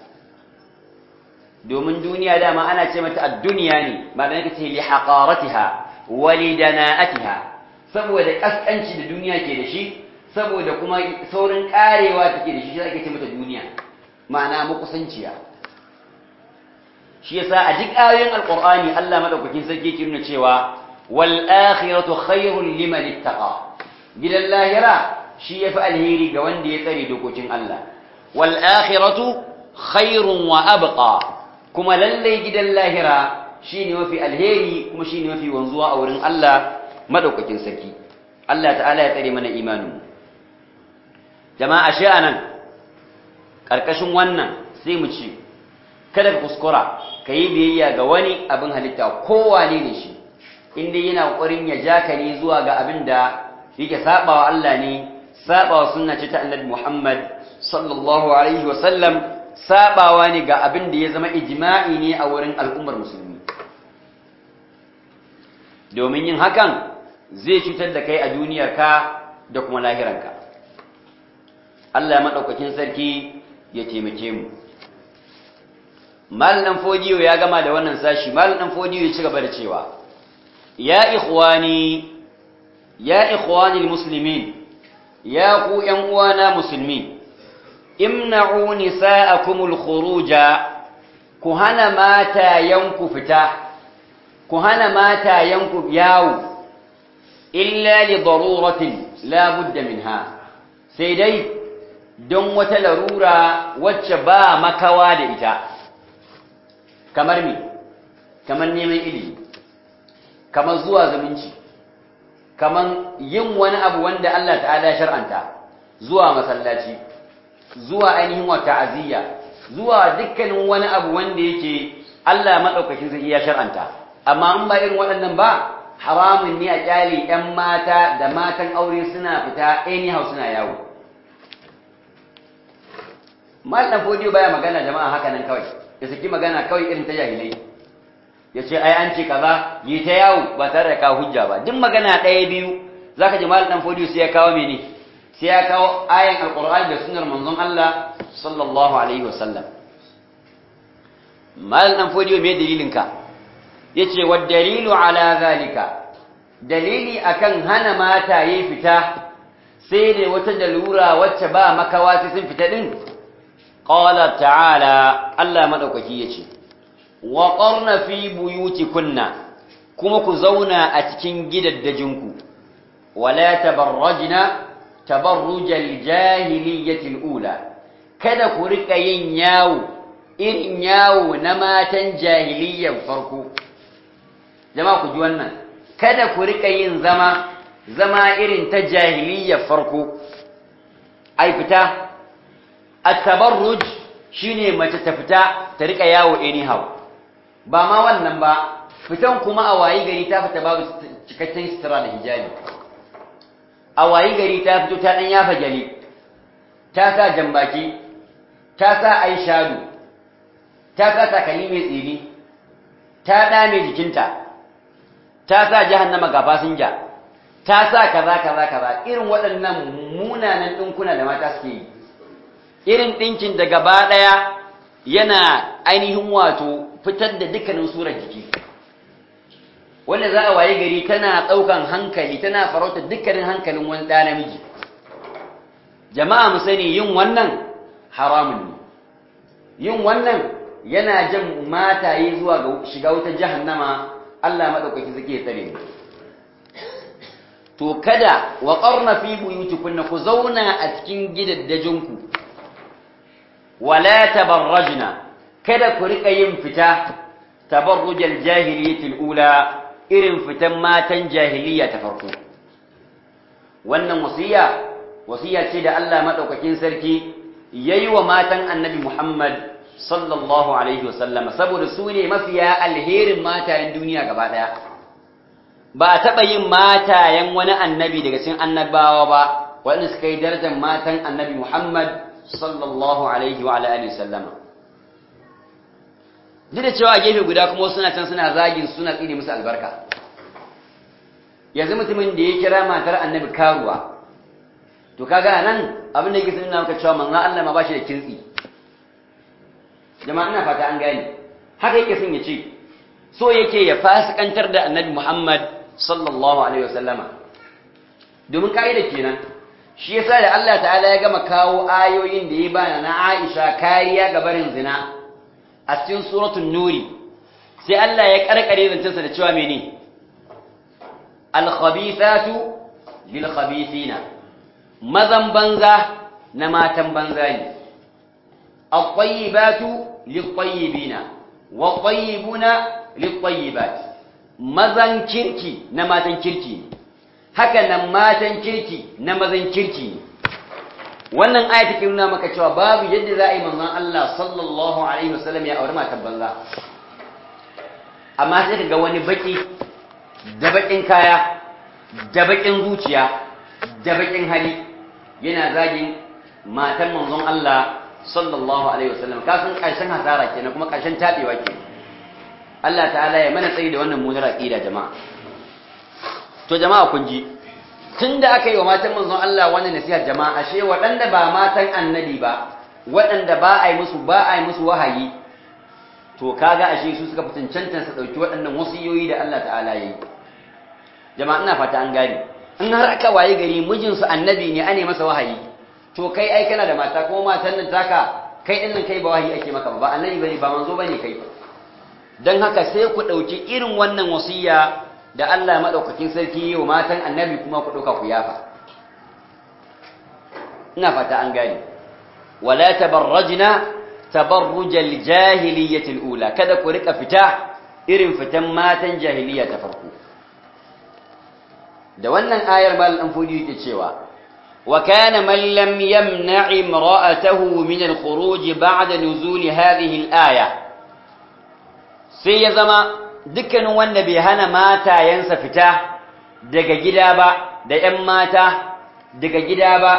domin duniya dama ana ce mata ad-dunya ne malan kace li haqaratiha wa li dana'atiha saboda kaskanci da duniya ke da shi saboda kuma saurin karewa take da shi shi ake ce mata duniya ma'ana makusanciya shi yasa a duk ayoyin alqur'ani Allah madaukakin sarki ke nuna cewa wal akhiratu khairul liman ittaqa gidan lahira shi yafi alheri ga wanda ya tsare dokokin Allah wal akhiratu khairun wa abqa kuma lalle gidan lahira shine mafi alheri kuma shine mafi wanzuwa a wurin Allah madaukakin sarki Allah ta'ala ya tsare mana imanin jama'a shi anan karkashin wannan sai mu ci kada ka kuskura ka yi biyayya ga wani abin halitta kowane ne shi inda yana ƙoƙarin ya ja ka ne zuwa ga abin da yake saɓawa Allah ne saɓawa sunna ce ta annabi Muhammad sallallahu alaihi wa sallam saɓawa ne ga abin da ya zama ijma'i ne a wurin al'ummar musulmi domin yin hakan zai cutar da kai a duniyarka da kuma lahiranka Allah ya maɗaukakin sarki ya taimake mu mal dan fodiyo ya gama da wannan sashi mal dan fodiyo ya ci gaba da cewa ya ikhwani ya ikhwani almuslimin ya ku yan uwana musulmi imna'u nisa'akum alkhuruja ku hana mata yanku fita ku hana mata yanku yawo illa li daruratin la budda minha sai dai don wata larura wacce ba makawa da ita kamar me kamar neman ilimi kamar zuwa zumunci kamar yin wani abu wanda Allah ta'ala ya shar'anta zuwa masallaci zuwa ainihin wa ta'aziyya zuwa dukkanin wani abu wanda yake Allah madaukakin zai ya shar'anta amma in ba irin waɗannan ba haramun ne a kyale 'yan mata da matan aure suna fita anyhow suna yawo Mallam Fodiyo baya magana jama'a haka nan kawai ya saki magana kawai irin ta jahilai ya ce ai an ce kaza yi ta yawo ba tare da kawo hujja ba duk magana ɗaya biyu zaka ji Mallam Fodiyo sai ya kawo mene sai ya kawo ayan alqur'ani da sunnar manzon Allah sallallahu alaihi wasallam Mallam Fodiyo me dalilin ka yace wa dalilu ala zalika dalili akan hana mata yi fita sai da wata dalura wacce ba makawa sai sun fita din qala ta'ala Allah madaukaki yace wa qarna fi buyutikunna kuma ku zauna a cikin gidaddajinku wala tabarrajna tabarrujal jahiliyyati ula kada ku rika yin yawo irin yawo na matan jahiliyyan farko jama'a ku ji wannan kada ku rika yin zama zama irin ta jahiliyyar farko ai fita at-tabarruj shine mace ta fita ta rika yawo anyhow ba ma wannan ba fitan kuma a wayi gari ta fita babu cikakken sutura da hijabi a wayi gari ta fito ta ɗan yafa gyale ta sa jambaki ta sa aishadu ta sa takalmi mai tsini ta ɗame jikinta ta sa jahannama ga fasinja ta sa kaza kaza kaza irin waɗannan munanan ɗinkuna da mata suke yi irin ɗinkin da gaba ɗaya yana ainihin wato fitar da dukkanin surar jiki wanda za a waye gari tana ɗaukan hankali tana farauta dukkanin hankalin wani ɗa namiji jama'a mu sani yin wannan haramun ne yin wannan yana jan mataye zuwa ga shiga wutar jahannama Allah maɗaukaki suke tsare mu to kada wa qarna fi buyutikunna ku zauna a cikin gidaddajinku wala tabarrajna kada ku rika yin fita tabarrujal jahiliyyati ula irin fitan matan jahiliya ta farko wannan wasiya wasiya ce da Allah madaukakin sarki yayi wa matan annabi Muhammad sallallahu alaihi wasallam saboda su ne mafiya alherin matayen duniya gaba daya ba a taɓa yin matayen wani annabi daga cikin annabawa ba waɗanda suka yi darajar matan annabi Muhammad sallallahu alaihi wa alihi sallama duk da cewa gefe guda kuma suna can suna zagin suna tsine musu albarka yanzu mutumin da ya kira matar annabi karuwa to kaga nan abin da yake sunna maka cewa manzo Allah ma bashi da kintsi jama'a ina fata an gane haka yake son ya ce so yake ya fasikantar da annabi Muhammad sallallahu alaihi wasallama domin kaida kenan shi yasa da Allah ta'ala ya gama kawo ayoyin da ya bana na Aisha kariya ga barin zina a cikin suratul nuri sai Allah ya karkare zancensa da cewa mene al-khabithatu lil-khabithina mazan banza na matan banza ne at-tayyibatu lit-tayyibina wat-tayyibuna lit-tayyibat mazan kirki na matan kirki ne haka nan matan kirki na mazan kirki ne wannan aya take nuna maka cewa babu yadda za a yi manzon Allah sallallahu alaihi wasallam ya aure matan banza amma sai ka ga wani baki da bakin kaya da bakin zuciya da bakin hali yana zagin matan manzon Allah sallallahu alaihi wasallam ka san karshen hasara kenan kuma karshen tabewa ke Allah ta'ala ya mana tsayi da wannan munar aqida jama'a to jama'a kun ji tunda aka yi wa matan manzon Allah wannan nasiha jama'a ashe waɗanda ba matan annabi ba waɗanda ba a yi musu ba a yi musu wahayi to kaga ashe su suka fi cancantar su ɗauki waɗannan wasiyoyi da Allah ta'ala ya yi jama'a ina fata an gane in har aka waye gari mijinsu annabi ne ane masa wahayi to kai ai kana da mata kuma matan nan taka kai din nan kai ba wahayi ake maka ba ba annabi bane ba manzo bane kai dan haka sai ku dauki irin wannan wasiya da Allah madaukakin sarki wa matan annabi kuma ku dauka ku yafa ina fata an gane wala tabarrajna tabarrujal jahiliyyati ula kada ku rika fita irin fitan matan jahiliya ta farko da wannan ayar mal dan fudi yake cewa wa kana man lam yamna' imra'atahu min al-khuruj ba'da nuzul hadhihi al-aya sai ya zama dukkanin wanda bai hana matayensa fita daga gida ba da ƴan mata daga gida ba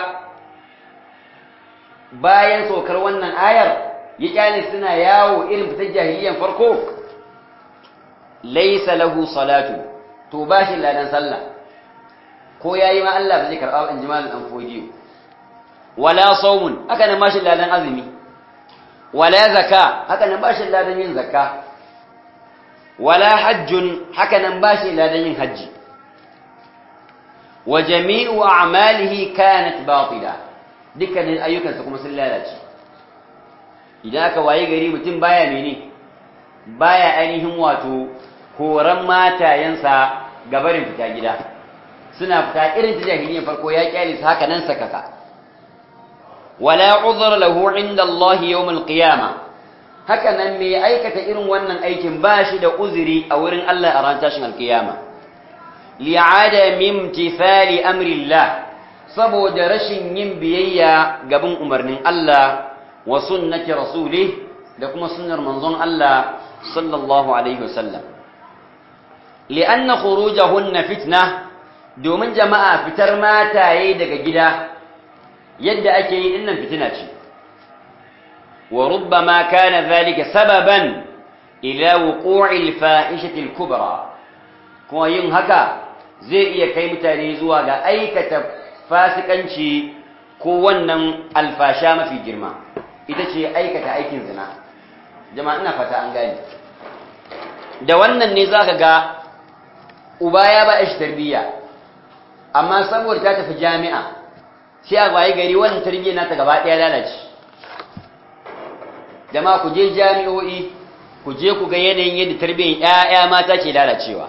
bayan saukar wannan ayar ya kyale suna yawo irin fitar jahiliyan farko laysa lahu salatu to bashi ladan sallah ko ya yi ma Allah ba zai karɓa in ji malin ɗan fodiyo wala saumun haka nan bashin ladan azumi wala zaka haka nan bashin ladan yin zaka wala hajjun haka nan bashin ladan yin hajji wa jami'u a'malihi kanat batila dukkanin ayyukansa kuma sun lalace idan aka waye gari mutum baya mene baya ainihin wato koran matayensa gabarin fita gida suna fita irin ta jahiliyyar farko ya kyale su haka nan sakaka wala uzra lahu inda Allah yawm al-qiyama haka nan me aikata irin wannan aikin ba shi da uzuri a wurin Allah a ran tashin al-qiyama li'ada min imtithali amri Allah saboda rashin yin biyayya gaban umarnin Allah wa sunnati rasulih da kuma sunnar manzon Allah sallallahu alaihi wasallam li'anna khurujahunna fitna domin jama'a fitar mataye daga gida yadda ake yi dinnan fitina ce wa rubbama kana dhalika sababan ila wuqu'i al-fahishati al-kubra kuma yin haka zai iya kai mutane zuwa ga aikata fasikanci ko wannan alfasha mafi girma ita ce aikata aikin zina jama'a ina fata an gane da wannan ne zaka ga uba ya ba shi tarbiyya amma saboda ta tafi jami'a sai a waye gari wannan tarbiyyar nata gaba ɗaya lalace jama'a ku je jami'o'i ku je ku ga yanayin yadda tarbiyyar ƴaƴa mata ke lalacewa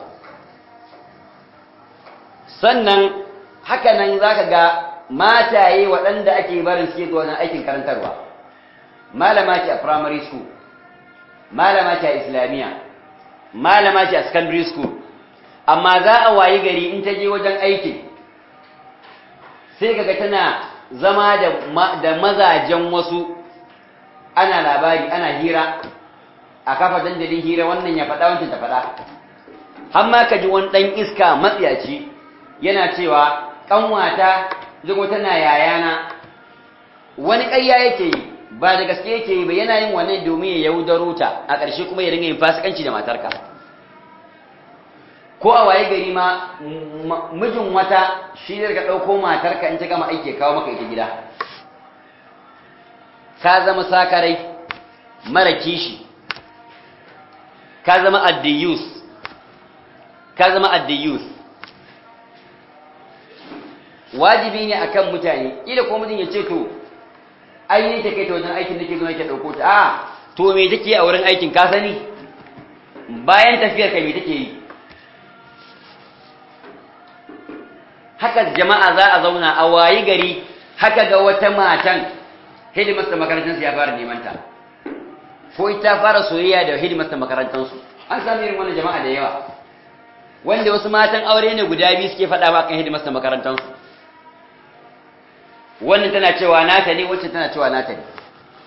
sannan haka nan zaka ga mataye waɗanda ake barin suke zuwa wajen aikin karantarwa malama ce a primary school malama ce a islamiyya malama ce a secondary school amma za a wayi gari in ta je wajen aikin sai kaga tana zama da mazajen wasu ana labari ana hira a kafa dandalin hira wannan ya faɗa wancan ta faɗa har ma ka ji wani ɗan iska matsiyaci yana cewa ƙanwata zugo tana yayana wani ƙarya yake yi ba da gaske yake yi ba yana yin wannan domin ya yaudaro ta a ƙarshe kuma ya ringa yin fasikanci da matarka ko a waye gari ma mijin wata shi ne daga ɗauko matarka in ta gama aiki kawo maka ita gida ka zama sakarai mara kishi ka zama addiyus ka zama addiyus wajibi ne akan mutane ila ko mutum ya ce to ai ne take ta wajen aikin nake zo nake dauko ta a to me take a wurin aikin ka sani bayan tafiyar ka me take yi haka jama'a za a zauna a wayi gari haka ga wata matan hidimarsa makarantar ya fara neman ta ko ita fara soyayya da hidimarsa makarantar su an samu irin wannan jama'a da yawa wanda wasu matan aure ne guda biyu suke faɗa ba kan hidimarsa makarantar su wannan tana cewa nata ne wacce tana cewa nata ne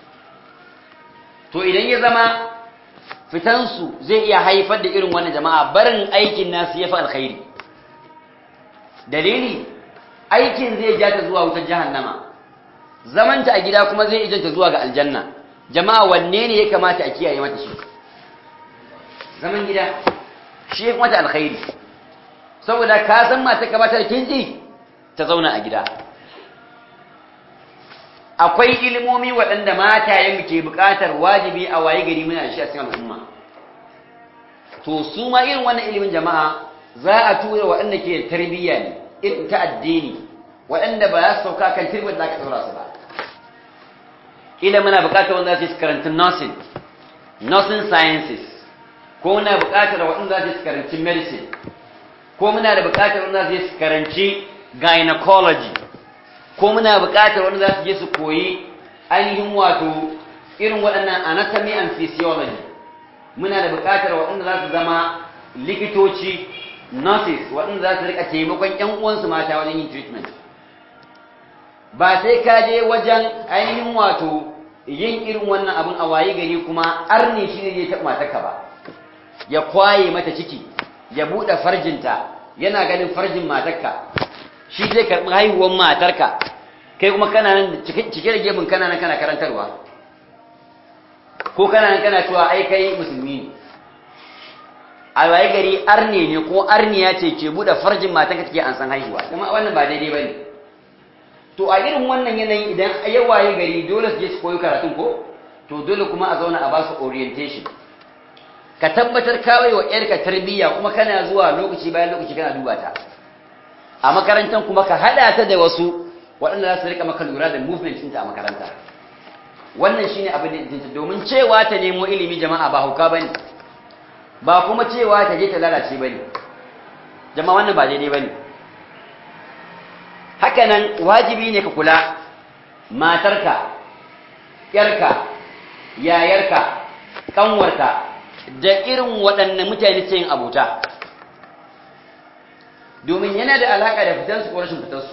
to idan ya zama fitansu zai iya haifar da irin wannan jama'a barin aikin nasu ya fi alkhairi dalili aikin zai ja ta zuwa wutar jahannama zamanta a gida kuma zai ijanta zuwa ga aljanna jama'a wanne ne ya kamata a kiyaye mata shi zaman gida shi ya fi mata alkhairi saboda ka san mata kamata da kinji ta zauna a gida akwai ilimomi waɗanda matayen ke buƙatar wajibi a waye gari muna da shi a cikin al'umma to su ma irin wannan ilimin jama'a za a tura waɗanda ke tarbiyya ne irin ta addini waɗanda ba za su sauka kan turbar da aka ɗora su ba ila muna buƙatar wanda za su karanta nursing nursing sciences ko muna buƙatar waɗanda za su karanci medicine ko muna da buƙatar wanda za su karanci gynecology ko muna buƙatar wanda za su je su koyi ainihin wato irin waɗannan anatomy and physiology muna da buƙatar waɗanda za su zama likitoci nurses waɗanda za su rika taimakon ƴan uwansu mata wajen yin treatment ba sai ka je wajen ainihin wato yin irin wannan abin a waye gari kuma arne shi ne zai taɓa matarka ba ya kwaye mata ciki ya buɗe farjinta yana ganin farjin matarka shi zai karɓi haihuwar matarka kai kuma kana nan cike da gemun kana nan kana karantarwa ko kana nan kana cewa ai kai musulmi ne a waye gari arne ne ko arniya ce ke buɗe farjin matarka take an san haihuwa kuma wannan ba daidai bane to a irin wannan yanayi idan ya waye gari dole su je su koyi karatun ko to dole kuma a zauna a ba su orientation ka tabbatar kawai wa yarka tarbiyya kuma kana zuwa lokaci bayan lokaci kana duba ta a makarantar kuma ka hada ta da wasu waɗanda za su rika maka lura da movement ɗinta a makaranta wannan shine abin da jinta domin cewa ta nemo ilimi jama'a ba hauka bane ba kuma cewa ta je ta lalace bane jama'a wannan ba daidai bane haka nan wajibi ne ka kula matarka yarka yayarka kanwarka da irin waɗannan mutane ce yin abuta domin yana da alaƙa da fitansu ko rashin fitansu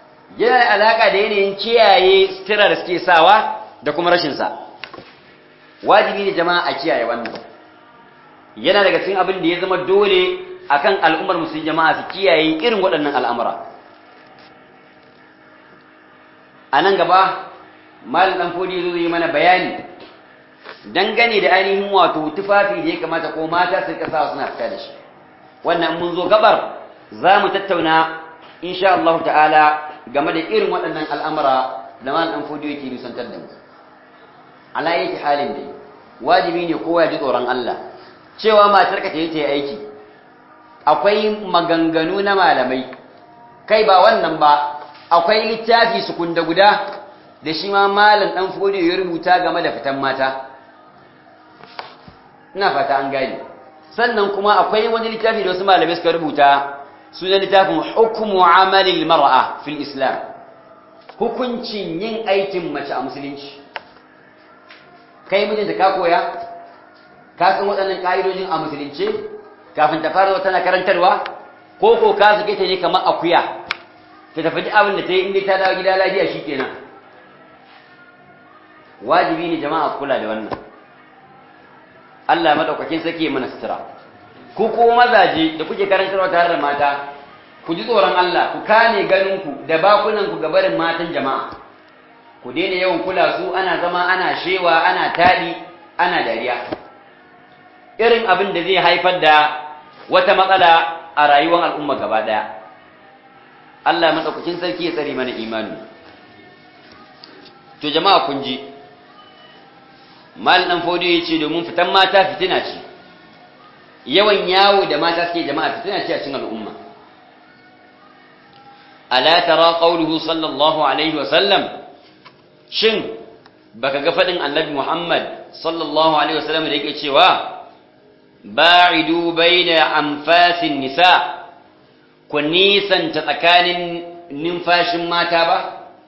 yana da alaƙa da yanayin kiyaye sutura da suke sawa da kuma rashinsa wajibi ne jama'a a kiyaye wannan yana daga cikin abin da ya zama dole akan al'ummar musulmi jama'a su kiyaye irin waɗannan al'amura a nan gaba malin ɗan fodi zo yi mana bayani dangane da ainihin wato tufafi da ya kamata ko mata su kasa suna fita da shi wannan mun zo gabar za mu tattauna insha Allah ta'ala game da irin waɗannan al'amura da malin ɗan fodi yake nusantar da mu ala yake halin da wajibi ne kowa ya ji tsoron Allah cewa matar ka ta yi aiki akwai maganganu na malamai kai ba wannan ba akwai littafi su kunda guda da shi ma malam dan fodiyo ya rubuta game da fitan mata ina fata an gani sannan kuma akwai wani littafi da wasu malamai suka rubuta sunan littafin hukmu amalil mar'a fil islam hukuncin yin aikin mace a musulunci kai mijinta ka koya ka san waɗannan ƙa'idojin a musulunce kafin ta fara tana karantarwa ko ko ka sake ta ne kamar akuya ta tafi duk abin da ta yi inda ta dawo gida lafiya shi kenan wajibi ne jama'a kula da wannan Allah madaukakin sake mana sutura ku ko mazaje da kuke karantarwa tare da mata ku ji tsoron Allah ku kame ganinku da bakunanku ga barin matan jama'a ku daina yawan kula su ana zama ana shewa ana taɗi ana dariya irin abin da zai haifar da wata matsala a rayuwar al'umma gaba ɗaya Allah maɗaukakin sarki ya tsare mana imani to jama'a kun ji mal ɗan fodiyo ya ce domin fitan mata fitina ce yawan yawo da mata suke jama'a fitina ce a cikin al'umma ala tara qawluhu sallallahu alaihi wa sallam shin baka ga fadin annabi Muhammad sallallahu alaihi wa sallam da yake cewa ba'idu baina anfasin nisa ku nisanta tsakanin numfashin mata ba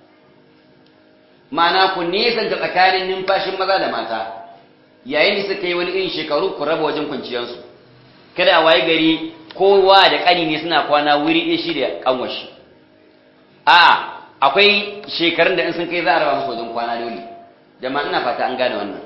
ma'ana ku nisanta tsakanin numfashin maza da mata yayin da suka yi wani irin shekaru ku raba wajen kwanciyarsu kada a waye gari kowa da ƙani ne suna kwana wuri ɗaya shi da ƙanwashi a akwai shekarun da in sun kai za a raba musu wajen kwana dole jama'a ina fata an gane wannan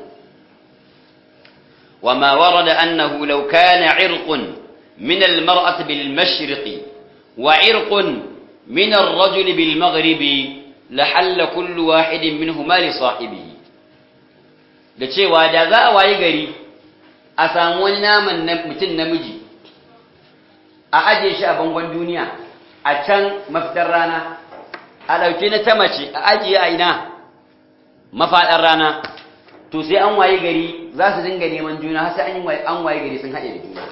وما ورد أنه لو كان عرق من المرأة بالمشرق وعرق من الرجل بالمغرب لحل كل واحد منهما لصاحبه da cewa da za a wayi gari a samu wani naman mutum namiji a aje shi a bangon duniya a can mafitar rana a ɗauke na ta mace a ajiye a ina mafaɗar rana to sai an waye gari za su dinga neman juna har sai an waye gari sun haɗe da juna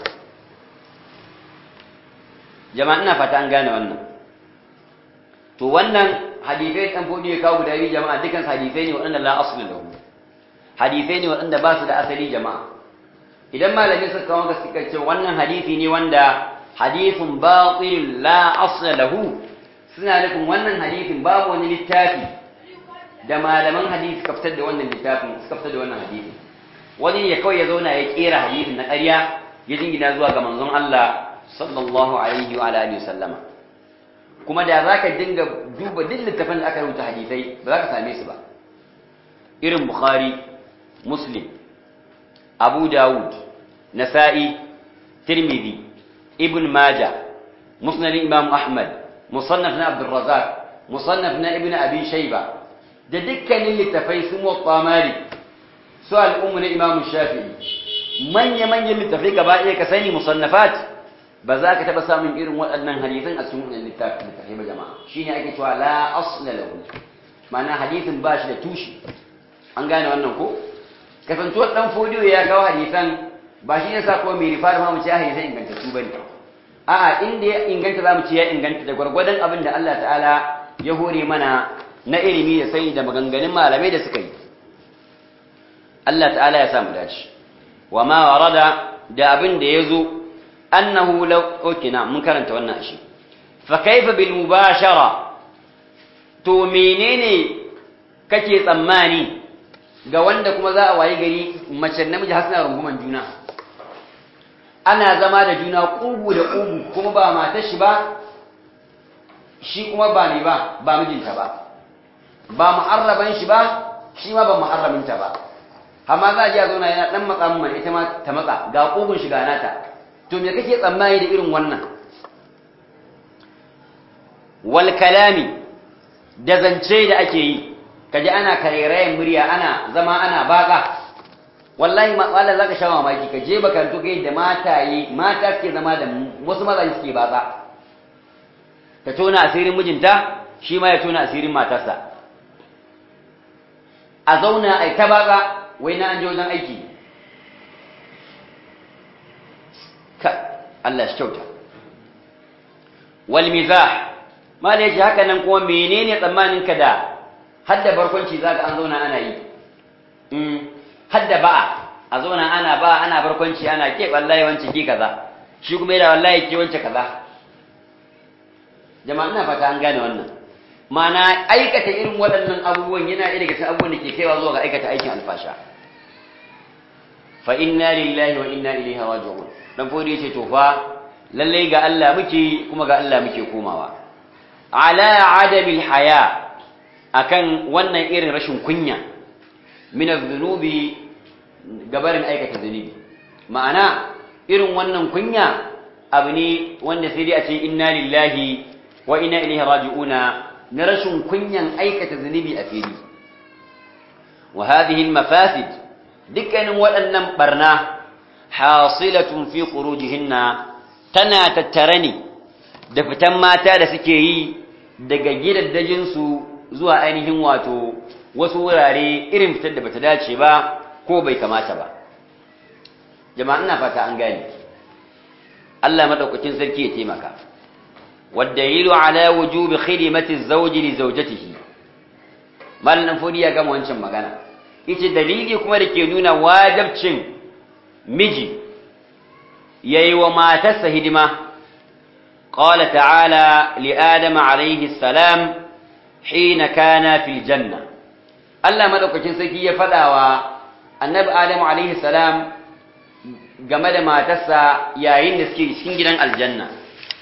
jama'a ina fata an gane wannan to wannan hadisai ɗan fodi ya kawo guda biyu jama'a dukkan hadisai ne waɗanda la asli lahu hadisai ne waɗanda ba su da asali jama'a idan malami suka kawo ga suka ce wannan hadisi ne wanda hadisin batil la asla lahu suna nufin wannan hadisin babu wani littafi da malaman hadisi suka fitar da wannan littafin suka fitar da wannan hadisi wani ne kawai ya zauna ya kera hadisin na ƙarya ya jingina zuwa ga manzon Allah sallallahu alaihi wa alihi sallama kuma da zaka dinga duba duk littafin da aka rubuta hadisai ba za ka same su ba irin bukhari muslim abu dawud nasa'i tirmidhi ibn majah musnad imam ahmad musannaf na abdul razzaq musannaf na ibn abi shayba da dukkanin littafai su muwatta malik su al'ummu na imam shafi'i manya-manyan littafai gaba ɗaya ka sani musannafat ba za ka taɓa samun irin waɗannan hadisan a cikin wannan littafin littafai ba jama'a shi ne ake cewa la asla lahu ma'ana hadisin ba shi da tushe an gane wannan ko kasantuwar ɗan fodiyo ya kawo hadisan ba shi ne sa ko mai rifa da mu ce hadisan ingantattu ba ne a'a inda ya inganta za mu ce ya inganta da gwargwadon abin da Allah ta'ala ya hore mana na ilimi da sai da maganganun malamai da suka yi Allah ta'ala ya samu dace wa ma warada da abin da yazo annahu law okina mun karanta wannan shi fa kaifa bil mubashara to menene kake tsammani ga wanda kuma za a wayi gari mace namiji har suna runguman juna ana zama da juna kugu da kugu kuma ba matar shi ba shi kuma ba ni ba ba mijinta ba ba muharraban shi ba shi ma ba muharraminta ba amma za a ji a zauna yana dan matsa mun ita ma ta matsa ga kogun shiga nata to me kake tsammani da irin wannan wal kalami da zance da ake yi kaji ana karerayen murya ana zama ana baka wallahi matsala zaka sha mamaki ka je makarantu kai da mataye mata suke zama da wasu mazaje suke batsa ta tona asirin mijinta shi ma ya tona asirin matarsa a zauna a ta batsa wai na an je wajen aiki ka Allah shi kyauta wal mizah mala yace haka nan kuma menene tsammanin ka da hadda barkwanci zaka an zauna ana yi mm hadda ba'a a zauna ana ba ana barkwanci ana ke wallahi wance ki kaza shi kuma yana wallahi ke wance kaza jama'a ina fata an gane wannan ma'ana aikata irin waɗannan abubuwan yana ɗaya daga cikin abubuwan da ke kaiwa zuwa ga aikata aikin alfasha fa inna lillahi wa inna ilaihi raji'un dan fodi yace to fa lalle ga Allah muke kuma ga Allah muke komawa ala adamil haya akan wannan irin rashin kunya min adh-dhunubi gabarin aikata zunubi ma'ana irin wannan kunya abu ne wanda sai dai a ce inna lillahi wa inna ilaihi raji'una na rashin kunyan aikata zunubi a fili wa hadhihi al-mafasid dukkanin waɗannan barna hasilatun fi khurujihinna tana tattare ne da fitan mata da suke yi daga gidaddajin su zuwa ainihin wato wasu wurare irin fitar da bata dace ba ko bai kamata ba jama'a ina fata an gane Allah madaukakin sarki ya taimaka والدليل على وجوب خدمة الزوج لزوجته مالن فودي ya gama wancan magana yace dalili kuma da ke nuna wajibcin miji yayi wa matarsa hidima qala ta'ala li adam alayhi salam hina kana fil janna Allah madaukakin sarki ya fadawa annabi adam alayhi salam game da matarsa yayin da suke cikin gidan aljanna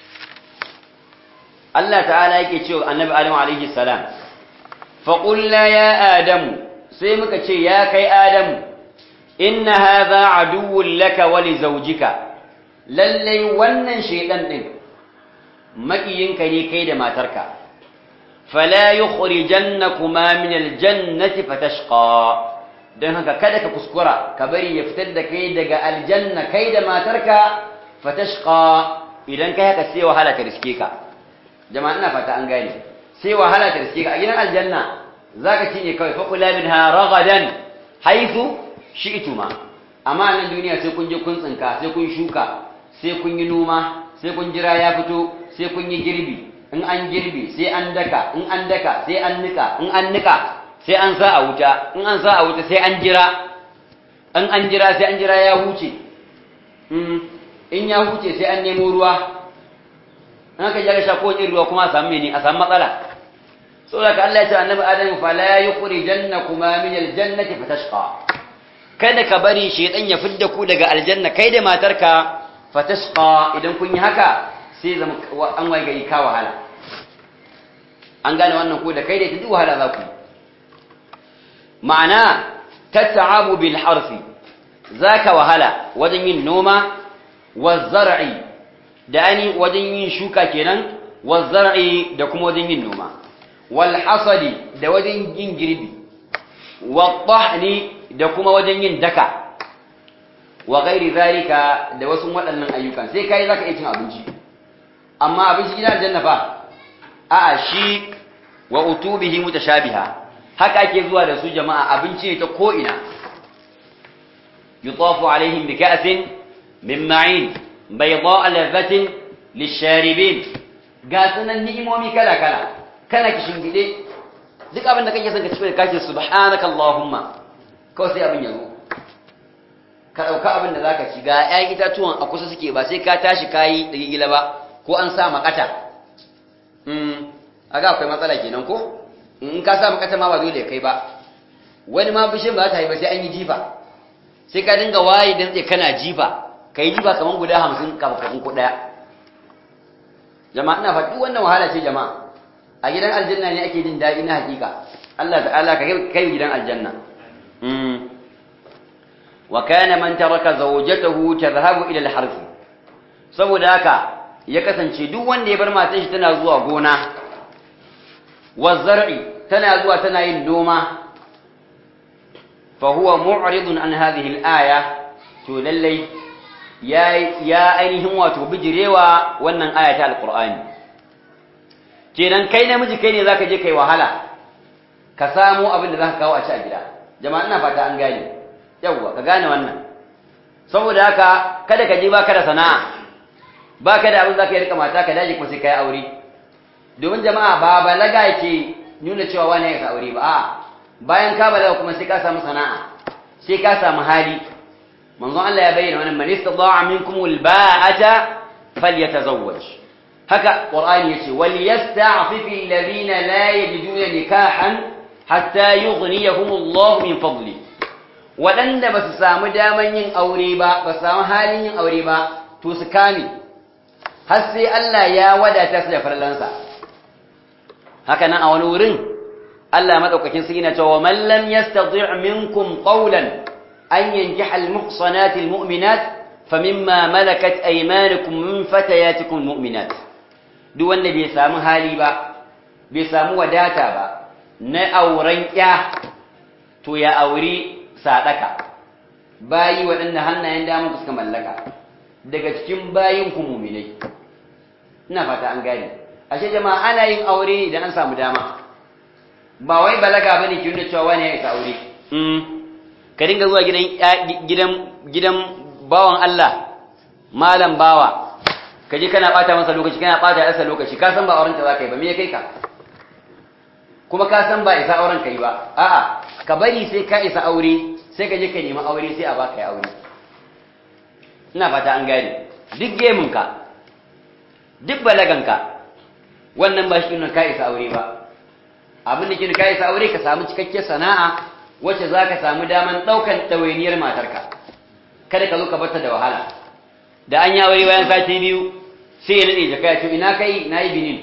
Allah ta'ala yake cewa annabi Adam alaihi salam fa qulna ya adam sai muka ce ya kai adam inna hadha aduwwun laka wa li zawjika lalle wannan shedan din makiyinka ne kai da matarka fala yukhrijannakuma min aljannati fatashqa dan haka kada ka kuskura ka bari ya fitar da kai daga aljanna kai da matarka fatashqa idan kai haka sai wahala ta riske ka jama'a ina fata an gane sai wahala ta riske ka a gidan aljanna zaka ci ne kawai faqula minha ragadan haythu shi'tuma amma nan duniya sai kun je kun tsinka sai kun shuka sai kun yi noma sai kun jira ya fito sai kun yi girbi in an girbi sai an daka in an daka sai an nika in an nika sai an sa a wuta in an sa a wuta sai an jira in an jira sai an jira ya huce in ya huce sai an nemo ruwa in aka jira sha ko ruwa kuma a samu mene a samu matsala saboda ka Allah ya ce annabi Adam fa la yukhrijannakuma min aljannati fatashqa kada ka bari shaytan ya fidda ku daga aljanna kai da matarka fatashqa idan kun yi haka sai zama an waye gari ka wahala an gane wannan ko da kai da ita duk wahala za ku ma'ana tat'abu bil harfi zaka wahala wajen yin noma wa zar'i da ani wajen yin shuka kenan wa zar'i da kuma wajen yin noma wal hasadi da wajen yin girbi wa tahni da kuma wajen yin daka wa ghairi zalika da wasu waɗannan ayyukan sai kai zaka iya cin abinci amma abinci gidan aljanna fa a'a shi wa utubihi mutashabiha haka ake zuwa da su jama'a abinci ne ta ko ina yutafu alaihim bi ka'sin min ma'in bayda ladhatin lisharibin ga sunan ni'imomi kala kala kana kishin gide duk abin da kake son ka ci ka ce subhanakallahumma kawai sai abin ya zo ka ɗauka abin da za ka ci ga ‘ya'yan itatuwan a kusa suke ba sai ka tashi kayi da gigila ba ko an sa makata a ga akwai matsala kenan ko in ka sa makata ma ba dole kai ba wani ma bishin ba ta yi ba sai an yi jifa sai ka dinga waye don tsaye kana jifa ka yi jifa kamar guda hamsin kafin ko ɗaya jama'a ina faɗi wannan wahala ce jama'a a gidan aljanna ne ake jin daɗi na hakika Allah ta'ala ka kai gidan aljanna wa kana man taraka zawjatahu tadhhabu ila al-harth saboda haka ya kasance duk wanda ya bar matan shi tana zuwa gona wa zar'i tana zuwa tana yin noma fa huwa mu'ridun an hadhihi al-aya to lallai ya ya ainihin wato bijirewa wannan aya ta alqur'ani kenan kai namiji kai ne zaka je kai wahala ka samu abin da zaka kawo a ci a gida jama'a ina fata an gane yawwa ka gane wannan saboda haka kada ka je baka da sana'a baka da abin zaka yi rika mata ka daji kuma sai kai aure domin jama'a ba balaga yake nuna cewa wani ya aure ba a'a bayan ka balaga kuma sai ka samu sana'a sai ka samu hali manzon Allah ya bayyana wannan man istata'a minkum alba'ata falyatazawwaj haka qur'ani yace wal yasta'fifu alladhina la yajiduna nikahan hatta yughniyahum Allah min fadli wadanda basu samu daman yin aure ba ba samu halin yin aure ba to su kame har sai Allah ya wadata su da farlansa haka nan a wani wurin Allah madaukakin sai yana cewa man lam yastati' minkum qawlan an yankiha al-muhsanati al-mu'minat famimma malakat aymanukum min fatayatikum al-mu'minat duk wanda bai samu hali ba bai samu wadata ba na auren ya to ya auri sadaka bayi waɗanda hannayen damar suka mallaka daga cikin bayin ku mu'minai ina fata an gane ashe jama'a ana yin aure idan an samu dama ba wai balaga bane ki nuna cewa wani ya isa aure ka dinga zuwa gidan gidan gidan bawan Allah malam bawa ka je kana bata masa lokaci kana bata yasa lokaci ka san ba auren ta zaka yi ba me ya kai ka kuma ka san ba isa auren ka yi ba a'a ka bari sai ka isa aure sai ka je ka nemi aure sai a baka ya aure ina fata an gane duk gemin ka duk balagan ka wannan ba shi nuna ka isa aure ba abin da ke ka isa aure ka samu cikakken sana'a wacce za ka samu daman ɗaukan ɗawainiyar matarka kada ka zo ka bata da wahala da an yi aure bayan sati biyu sai ya nade jaka ya ce ina kai na yi binin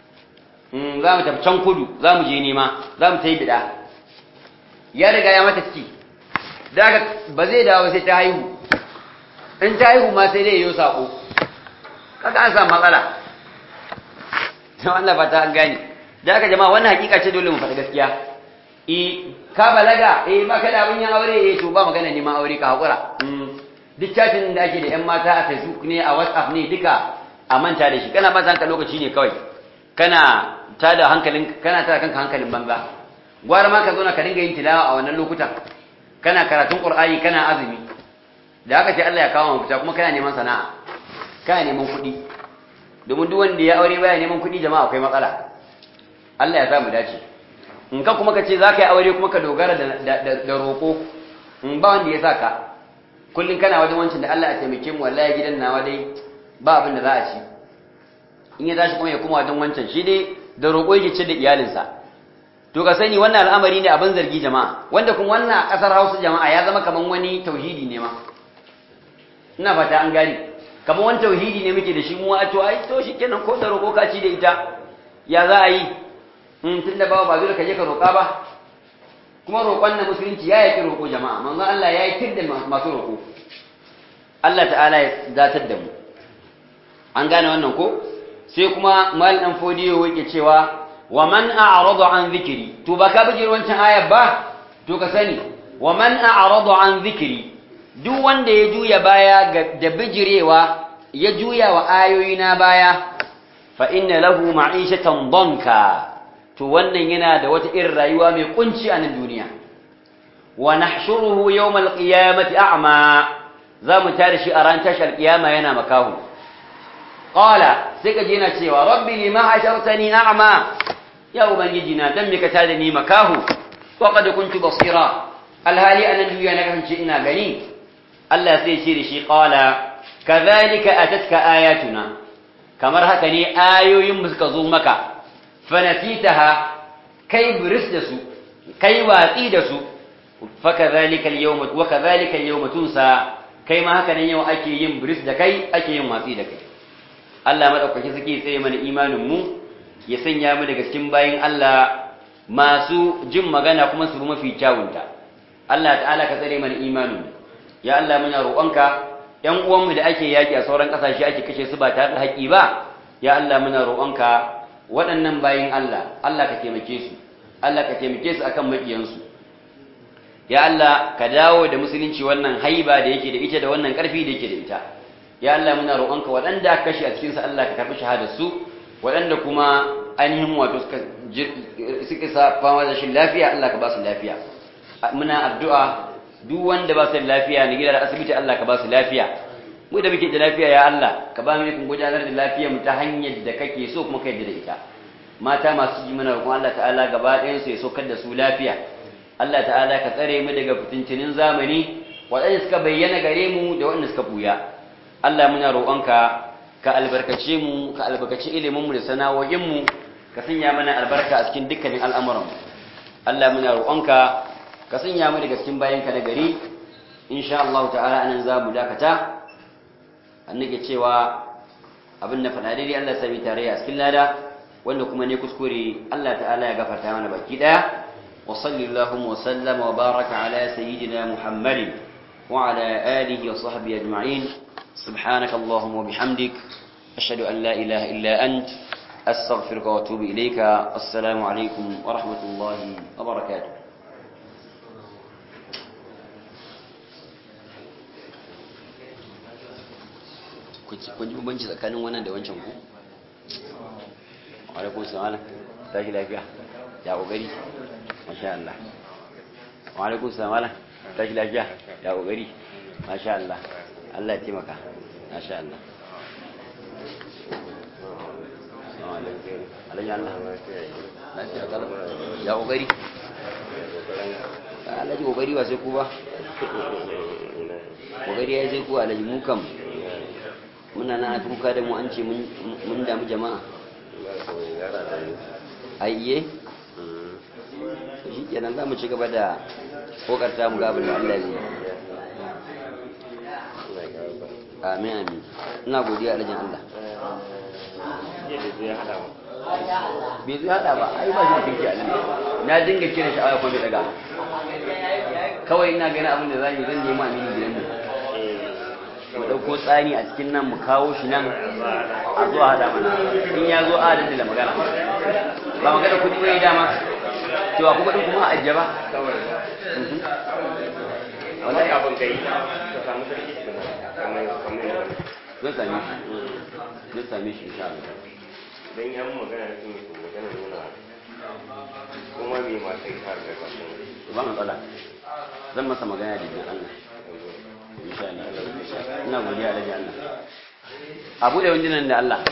za mu tafi can kudu za mu je nema za mu ta yi bida ya riga ya mata ciki da ba zai dawo sai ta haihu in ta haihu ma sai dai yi saƙo kaka an samu matsala Allah fata an gane da aka jama'a wannan hakika ce dole mu faɗi gaskiya e ka balaga eh ba ka da abin yin aure eh to ba magana neman aure ka haƙura duk chatin da ake da ƴan mata a Facebook ne a WhatsApp ne duka a manta da shi kana ba zanka lokaci ne kawai kana tada hankalin kana tada kanka hankalin banza gwara ma ka zo na ka dinga yin tilawa a wannan lokutan kana karatun Qur'ani kana azumi da haka ce Allah ya kawo mafita kuma kana neman sana'a kana neman kuɗi domin duk wanda ya aure baya neman kuɗi jama'a akwai matsala Allah ya sa mu dace in ka kuma ka ce za ka yi aure kuma ka dogara da roƙo in ba wanda ya sa ka kullum kana wajen wancan da Allah a taimake mu wallahi gidan nawa dai ba abin da za a ci in ya tashi kuma ya kuma wajen wancan shi dai da roƙo yake ce da iyalinsa to ka sani wannan al'amari ne abin zargi jama'a wanda kuma wannan a ƙasar Hausa jama'a ya zama kaman wani tauhidi ne ma ina fata an gane kaman wani tauhidi ne muke da shi mu a to ai to shikenan ko da roƙo ka ci da ita ya za a yi in tun da bawa ba dole ka je ka roƙa ba kuma roƙon na musulunci ya yaki roƙo jama'a manzon Allah ya yi tir da masu roƙo Allah ta'ala ya datar da mu an gane wannan ko sai kuma mal dan fodiyo yake cewa wa man a'rada an zikri to ba ka bijir wancan ayar ba to ka sani wa man a'rada an zikri duk wanda ya juya baya da bijirewa ya juya wa ayoyina baya fa inna lahu ma'ishatan danka to wannan yana da wata irin rayuwa mai kunci a nan duniya wa nahshuruhu yawmal qiyamati a'ma zamu tare shi a ran tashar kiyama yana makahu qala sai ka je na cewa rabbi lima hashartani a'ma ya ubangiji na dan me ka tare ni makahu wa qad kuntu basira alhali anan duniya na kasance ina gani Allah sai ce da shi qala kadhalika atatka ayatuna kamar haka ne ayoyin mu suka zo maka fanasitaha kai buris da su kai watsi da su fakadhalika al-yawma wa kadhalika al-yawma tunsa kai ma haka nan yau ake yin buris da kai ake yin watsi da kai Allah madaukaki suke tsaye mana imanin mu ya sanya mu daga cikin bayin Allah masu jin magana kuma su bi mafi kyawunta Allah ta'ala ka tsare mana imanin mu ya Allah muna roƙonka ƴan uwanmu da ake yaƙi a sauran ƙasashe ake kashe su ba tare da haƙi ba ya Allah muna roƙonka waɗannan bayin Allah Allah ka taimake su Allah ka taimake su akan maƙiyansu ya Allah ka dawo da musulunci wannan haiba da yake da ita da wannan ƙarfi da yake da ita ya Allah muna roƙonka waɗanda aka kashe a cikin sa Allah ka karɓi shahadar su waɗanda kuma ainihin wato suka suka sa fama da shi lafiya Allah ka ba su lafiya muna addu'a duk wanda ba su da lafiya ne gida da asibiti Allah ka ba su lafiya mu da muke da lafiya ya Allah ka ba mu ikon gudanar da lafiya mu ta hanyar da kake so kuma ka yarda da ita mata masu ji mana roƙon Allah ta'ala gaba ɗayan su ya saukar da su lafiya Allah ta'ala ka tsare mu daga fitintinin zamani waɗanda suka bayyana gare mu da waɗanda suka buya Allah muna roƙonka ka albarkace mu ka albarkace ilimin mu da sana'o'in mu ka sanya mana albarka a cikin dukkanin al'amuran mu Allah muna roƙonka ka sanya mu daga cikin bayanka na gari insha Allah ta'ala anan za mu dakata an nake cewa abin da faɗa daidai Allah sami tare a cikin lada wanda kuma ne kuskure Allah ta'ala ya gafarta mana baki daya wa sallallahu wa sallama wa baraka ala sayyidina Muhammadin wa ala alihi wa sahbihi ajma'in subhanaka allahumma wa bihamdik ashhadu an la ilaha illa ant astaghfiruka wa atubu ilayka assalamu alaikum wa rahmatullahi wa barakatuh kun ji bambanci tsakanin wannan da wancan ku alaikun salam tashi lafiya ya kokari masha Allah wa alaikun salam tashi lafiya ya kokari masha Allah Allah ya taimaka masha Allah Alhaji Allah lafiya kalau ya kokari Alhaji kokari ba sai ku ba kokari ya sai ku Alhaji mu kam muna na kuka da mu an ce mun damu jama'a aiye shi kenan za mu ci gaba da kokarta mu gabin da Allah zai amin amin ina godiya alajin Allah bai zai hada ba ai ba shi da kinki a na dinga kira shi a kuma bai daga kawai ina gani abin da zan yi zan nema amini gidan mu mu ɗauko tsani a cikin nan mu kawo shi nan a zuwa haɗa mana in ya zo a da magana ba magana kuɗi bai dama cewa kuma ɗin kuma a ajiye ba wallahi abin kai ka samu sarki kamar kamar zan same shi zan same shi insha Allah dan yan magana da kuma ko magana nuna kuma me ma sai har da ka ba matsala zan masa magana da jin Allah insha Allah ina godiya da jin Allah abu da wajen da Allah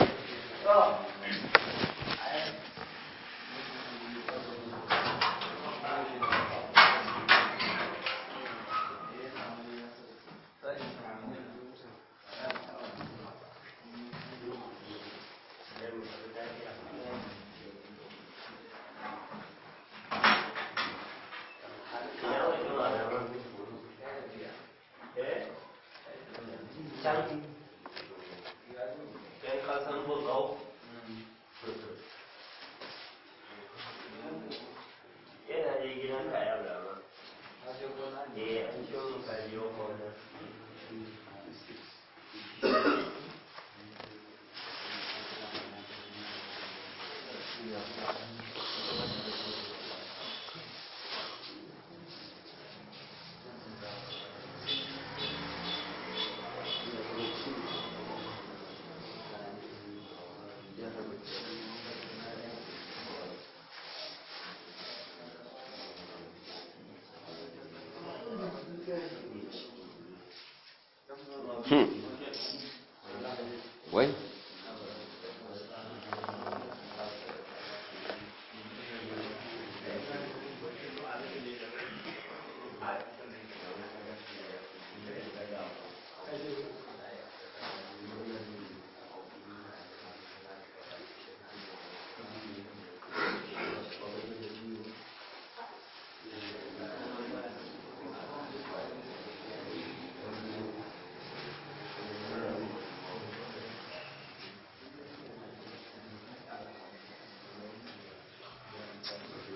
yana da gidan kaya da ma eh an ce mun ka biyo ko da Hmm. Wai?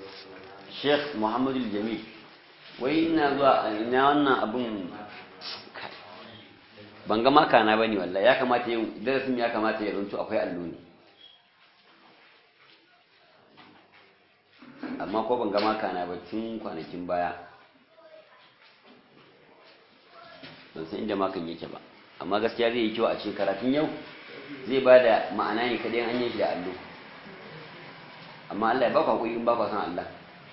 Sheikh Muhammadu Jamil wai ina zuwa ina wannan abun ban ga makana ba ne wallahi ya kamata yau darasin ya kamata ya runtu akwai allo ne amma ko ban ga makana ba tun kwanakin baya ban san inda makan yake ba amma gaskiya zai yi kyau a cikin karatun yau zai ba da ma'ana ne kaɗai an yi shi da allo amma Allah ya ba ku haƙuri in ba ku san Allah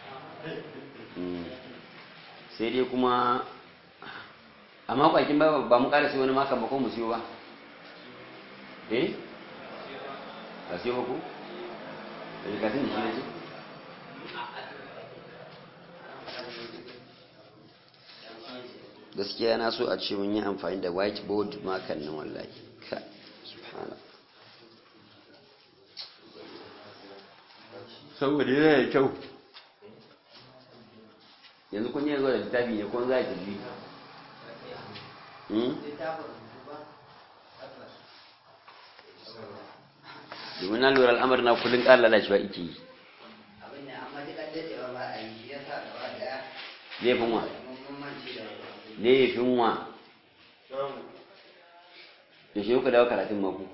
sai dai kuma amma kwakin ba ba mu ƙara sai wani makan ba ko mu siyo ba eh a siyo ba ku da rikatun da shi ne ce gaskiya na so a ce mun yi amfani da whiteboard makan nan wallahi ka subhana saboda yana da kyau yanzu kun yi zuwa da littafi ne ko za a tafi domin na lura al'amar na kullum ƙara lalacewa ike yi abin da amma duk an daɗewa ba a yi shi ya sa gaba daya laifin wa mun mance da laifin wa da shi kuka dawo karatun mako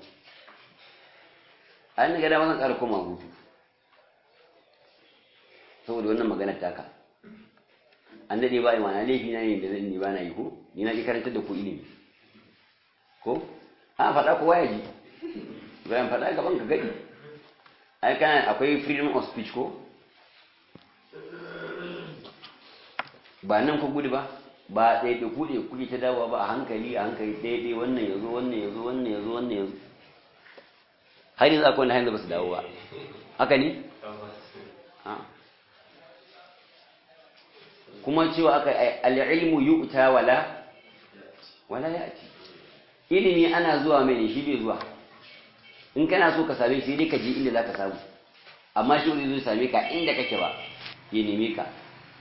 an ga dama zan ƙara koma hutu saboda wannan maganar taka an daɗe ba yi mana laifi na ne da zan yi ba na yi ko ni na ƙi karantar da ku ilimi ko a faɗa kowa ya ji bayan faɗa gaban ka gaɗi ai kana akwai freedom of speech ko ba nan ku gudu ba ba ɗaya da kuɗe kuke ta dawowa ba a hankali a hankali ɗaya ɗaya wannan ya zo wannan ya zo wannan ya zo wannan ya zo har yanzu akwai wanda hanyar ba su dawo ba haka ne Ah. kuma cewa aka al'ilmu yu'ta wala wala ya'ti ilimi ana zuwa mai ne shi bai zuwa in kana so ka same shi dai ka je inda zaka samu amma shi wani zai same ka inda kake ba ya neme ka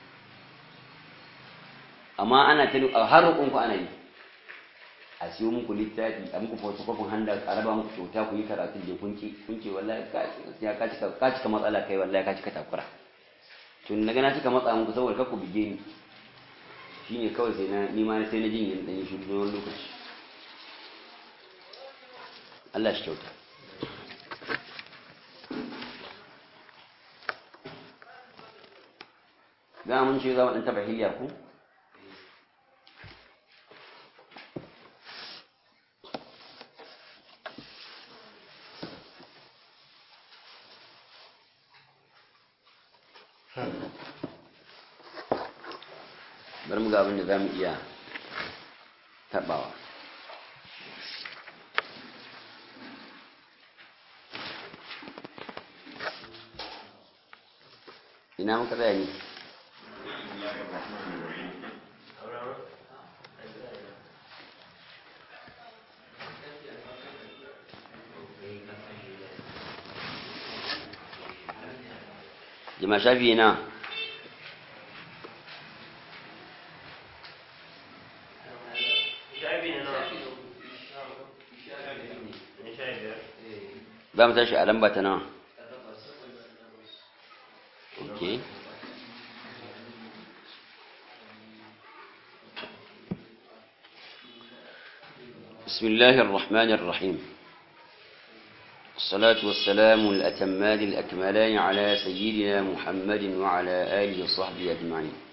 amma ana ta a har roƙonku ana yi a siyo muku littafi a muku photocopy handa a raba muku kyauta ku yi karatun da kunki kunki wallahi ka ya ka cika ka cika matsala kai wallahi ka cika takura to na ga na cika matsa muku saboda kakku bige ni shine kawai sai na ni ma sai na jin yin dan shi wani lokaci Allah shi kyauta za mun ce za mu ɗan taɓa hilya ku bari mu ga abin da za mu iya taɓawa ina muka tsaya ne jima shafi na shafi na nawa na sha biyar za mu tashi a lamba ta nawa ok بسم الله الرحمن الرحيم الصلاة والسلام الأتمان الأكملان على سيدنا محمد وعلى آله وصحبه أجمعين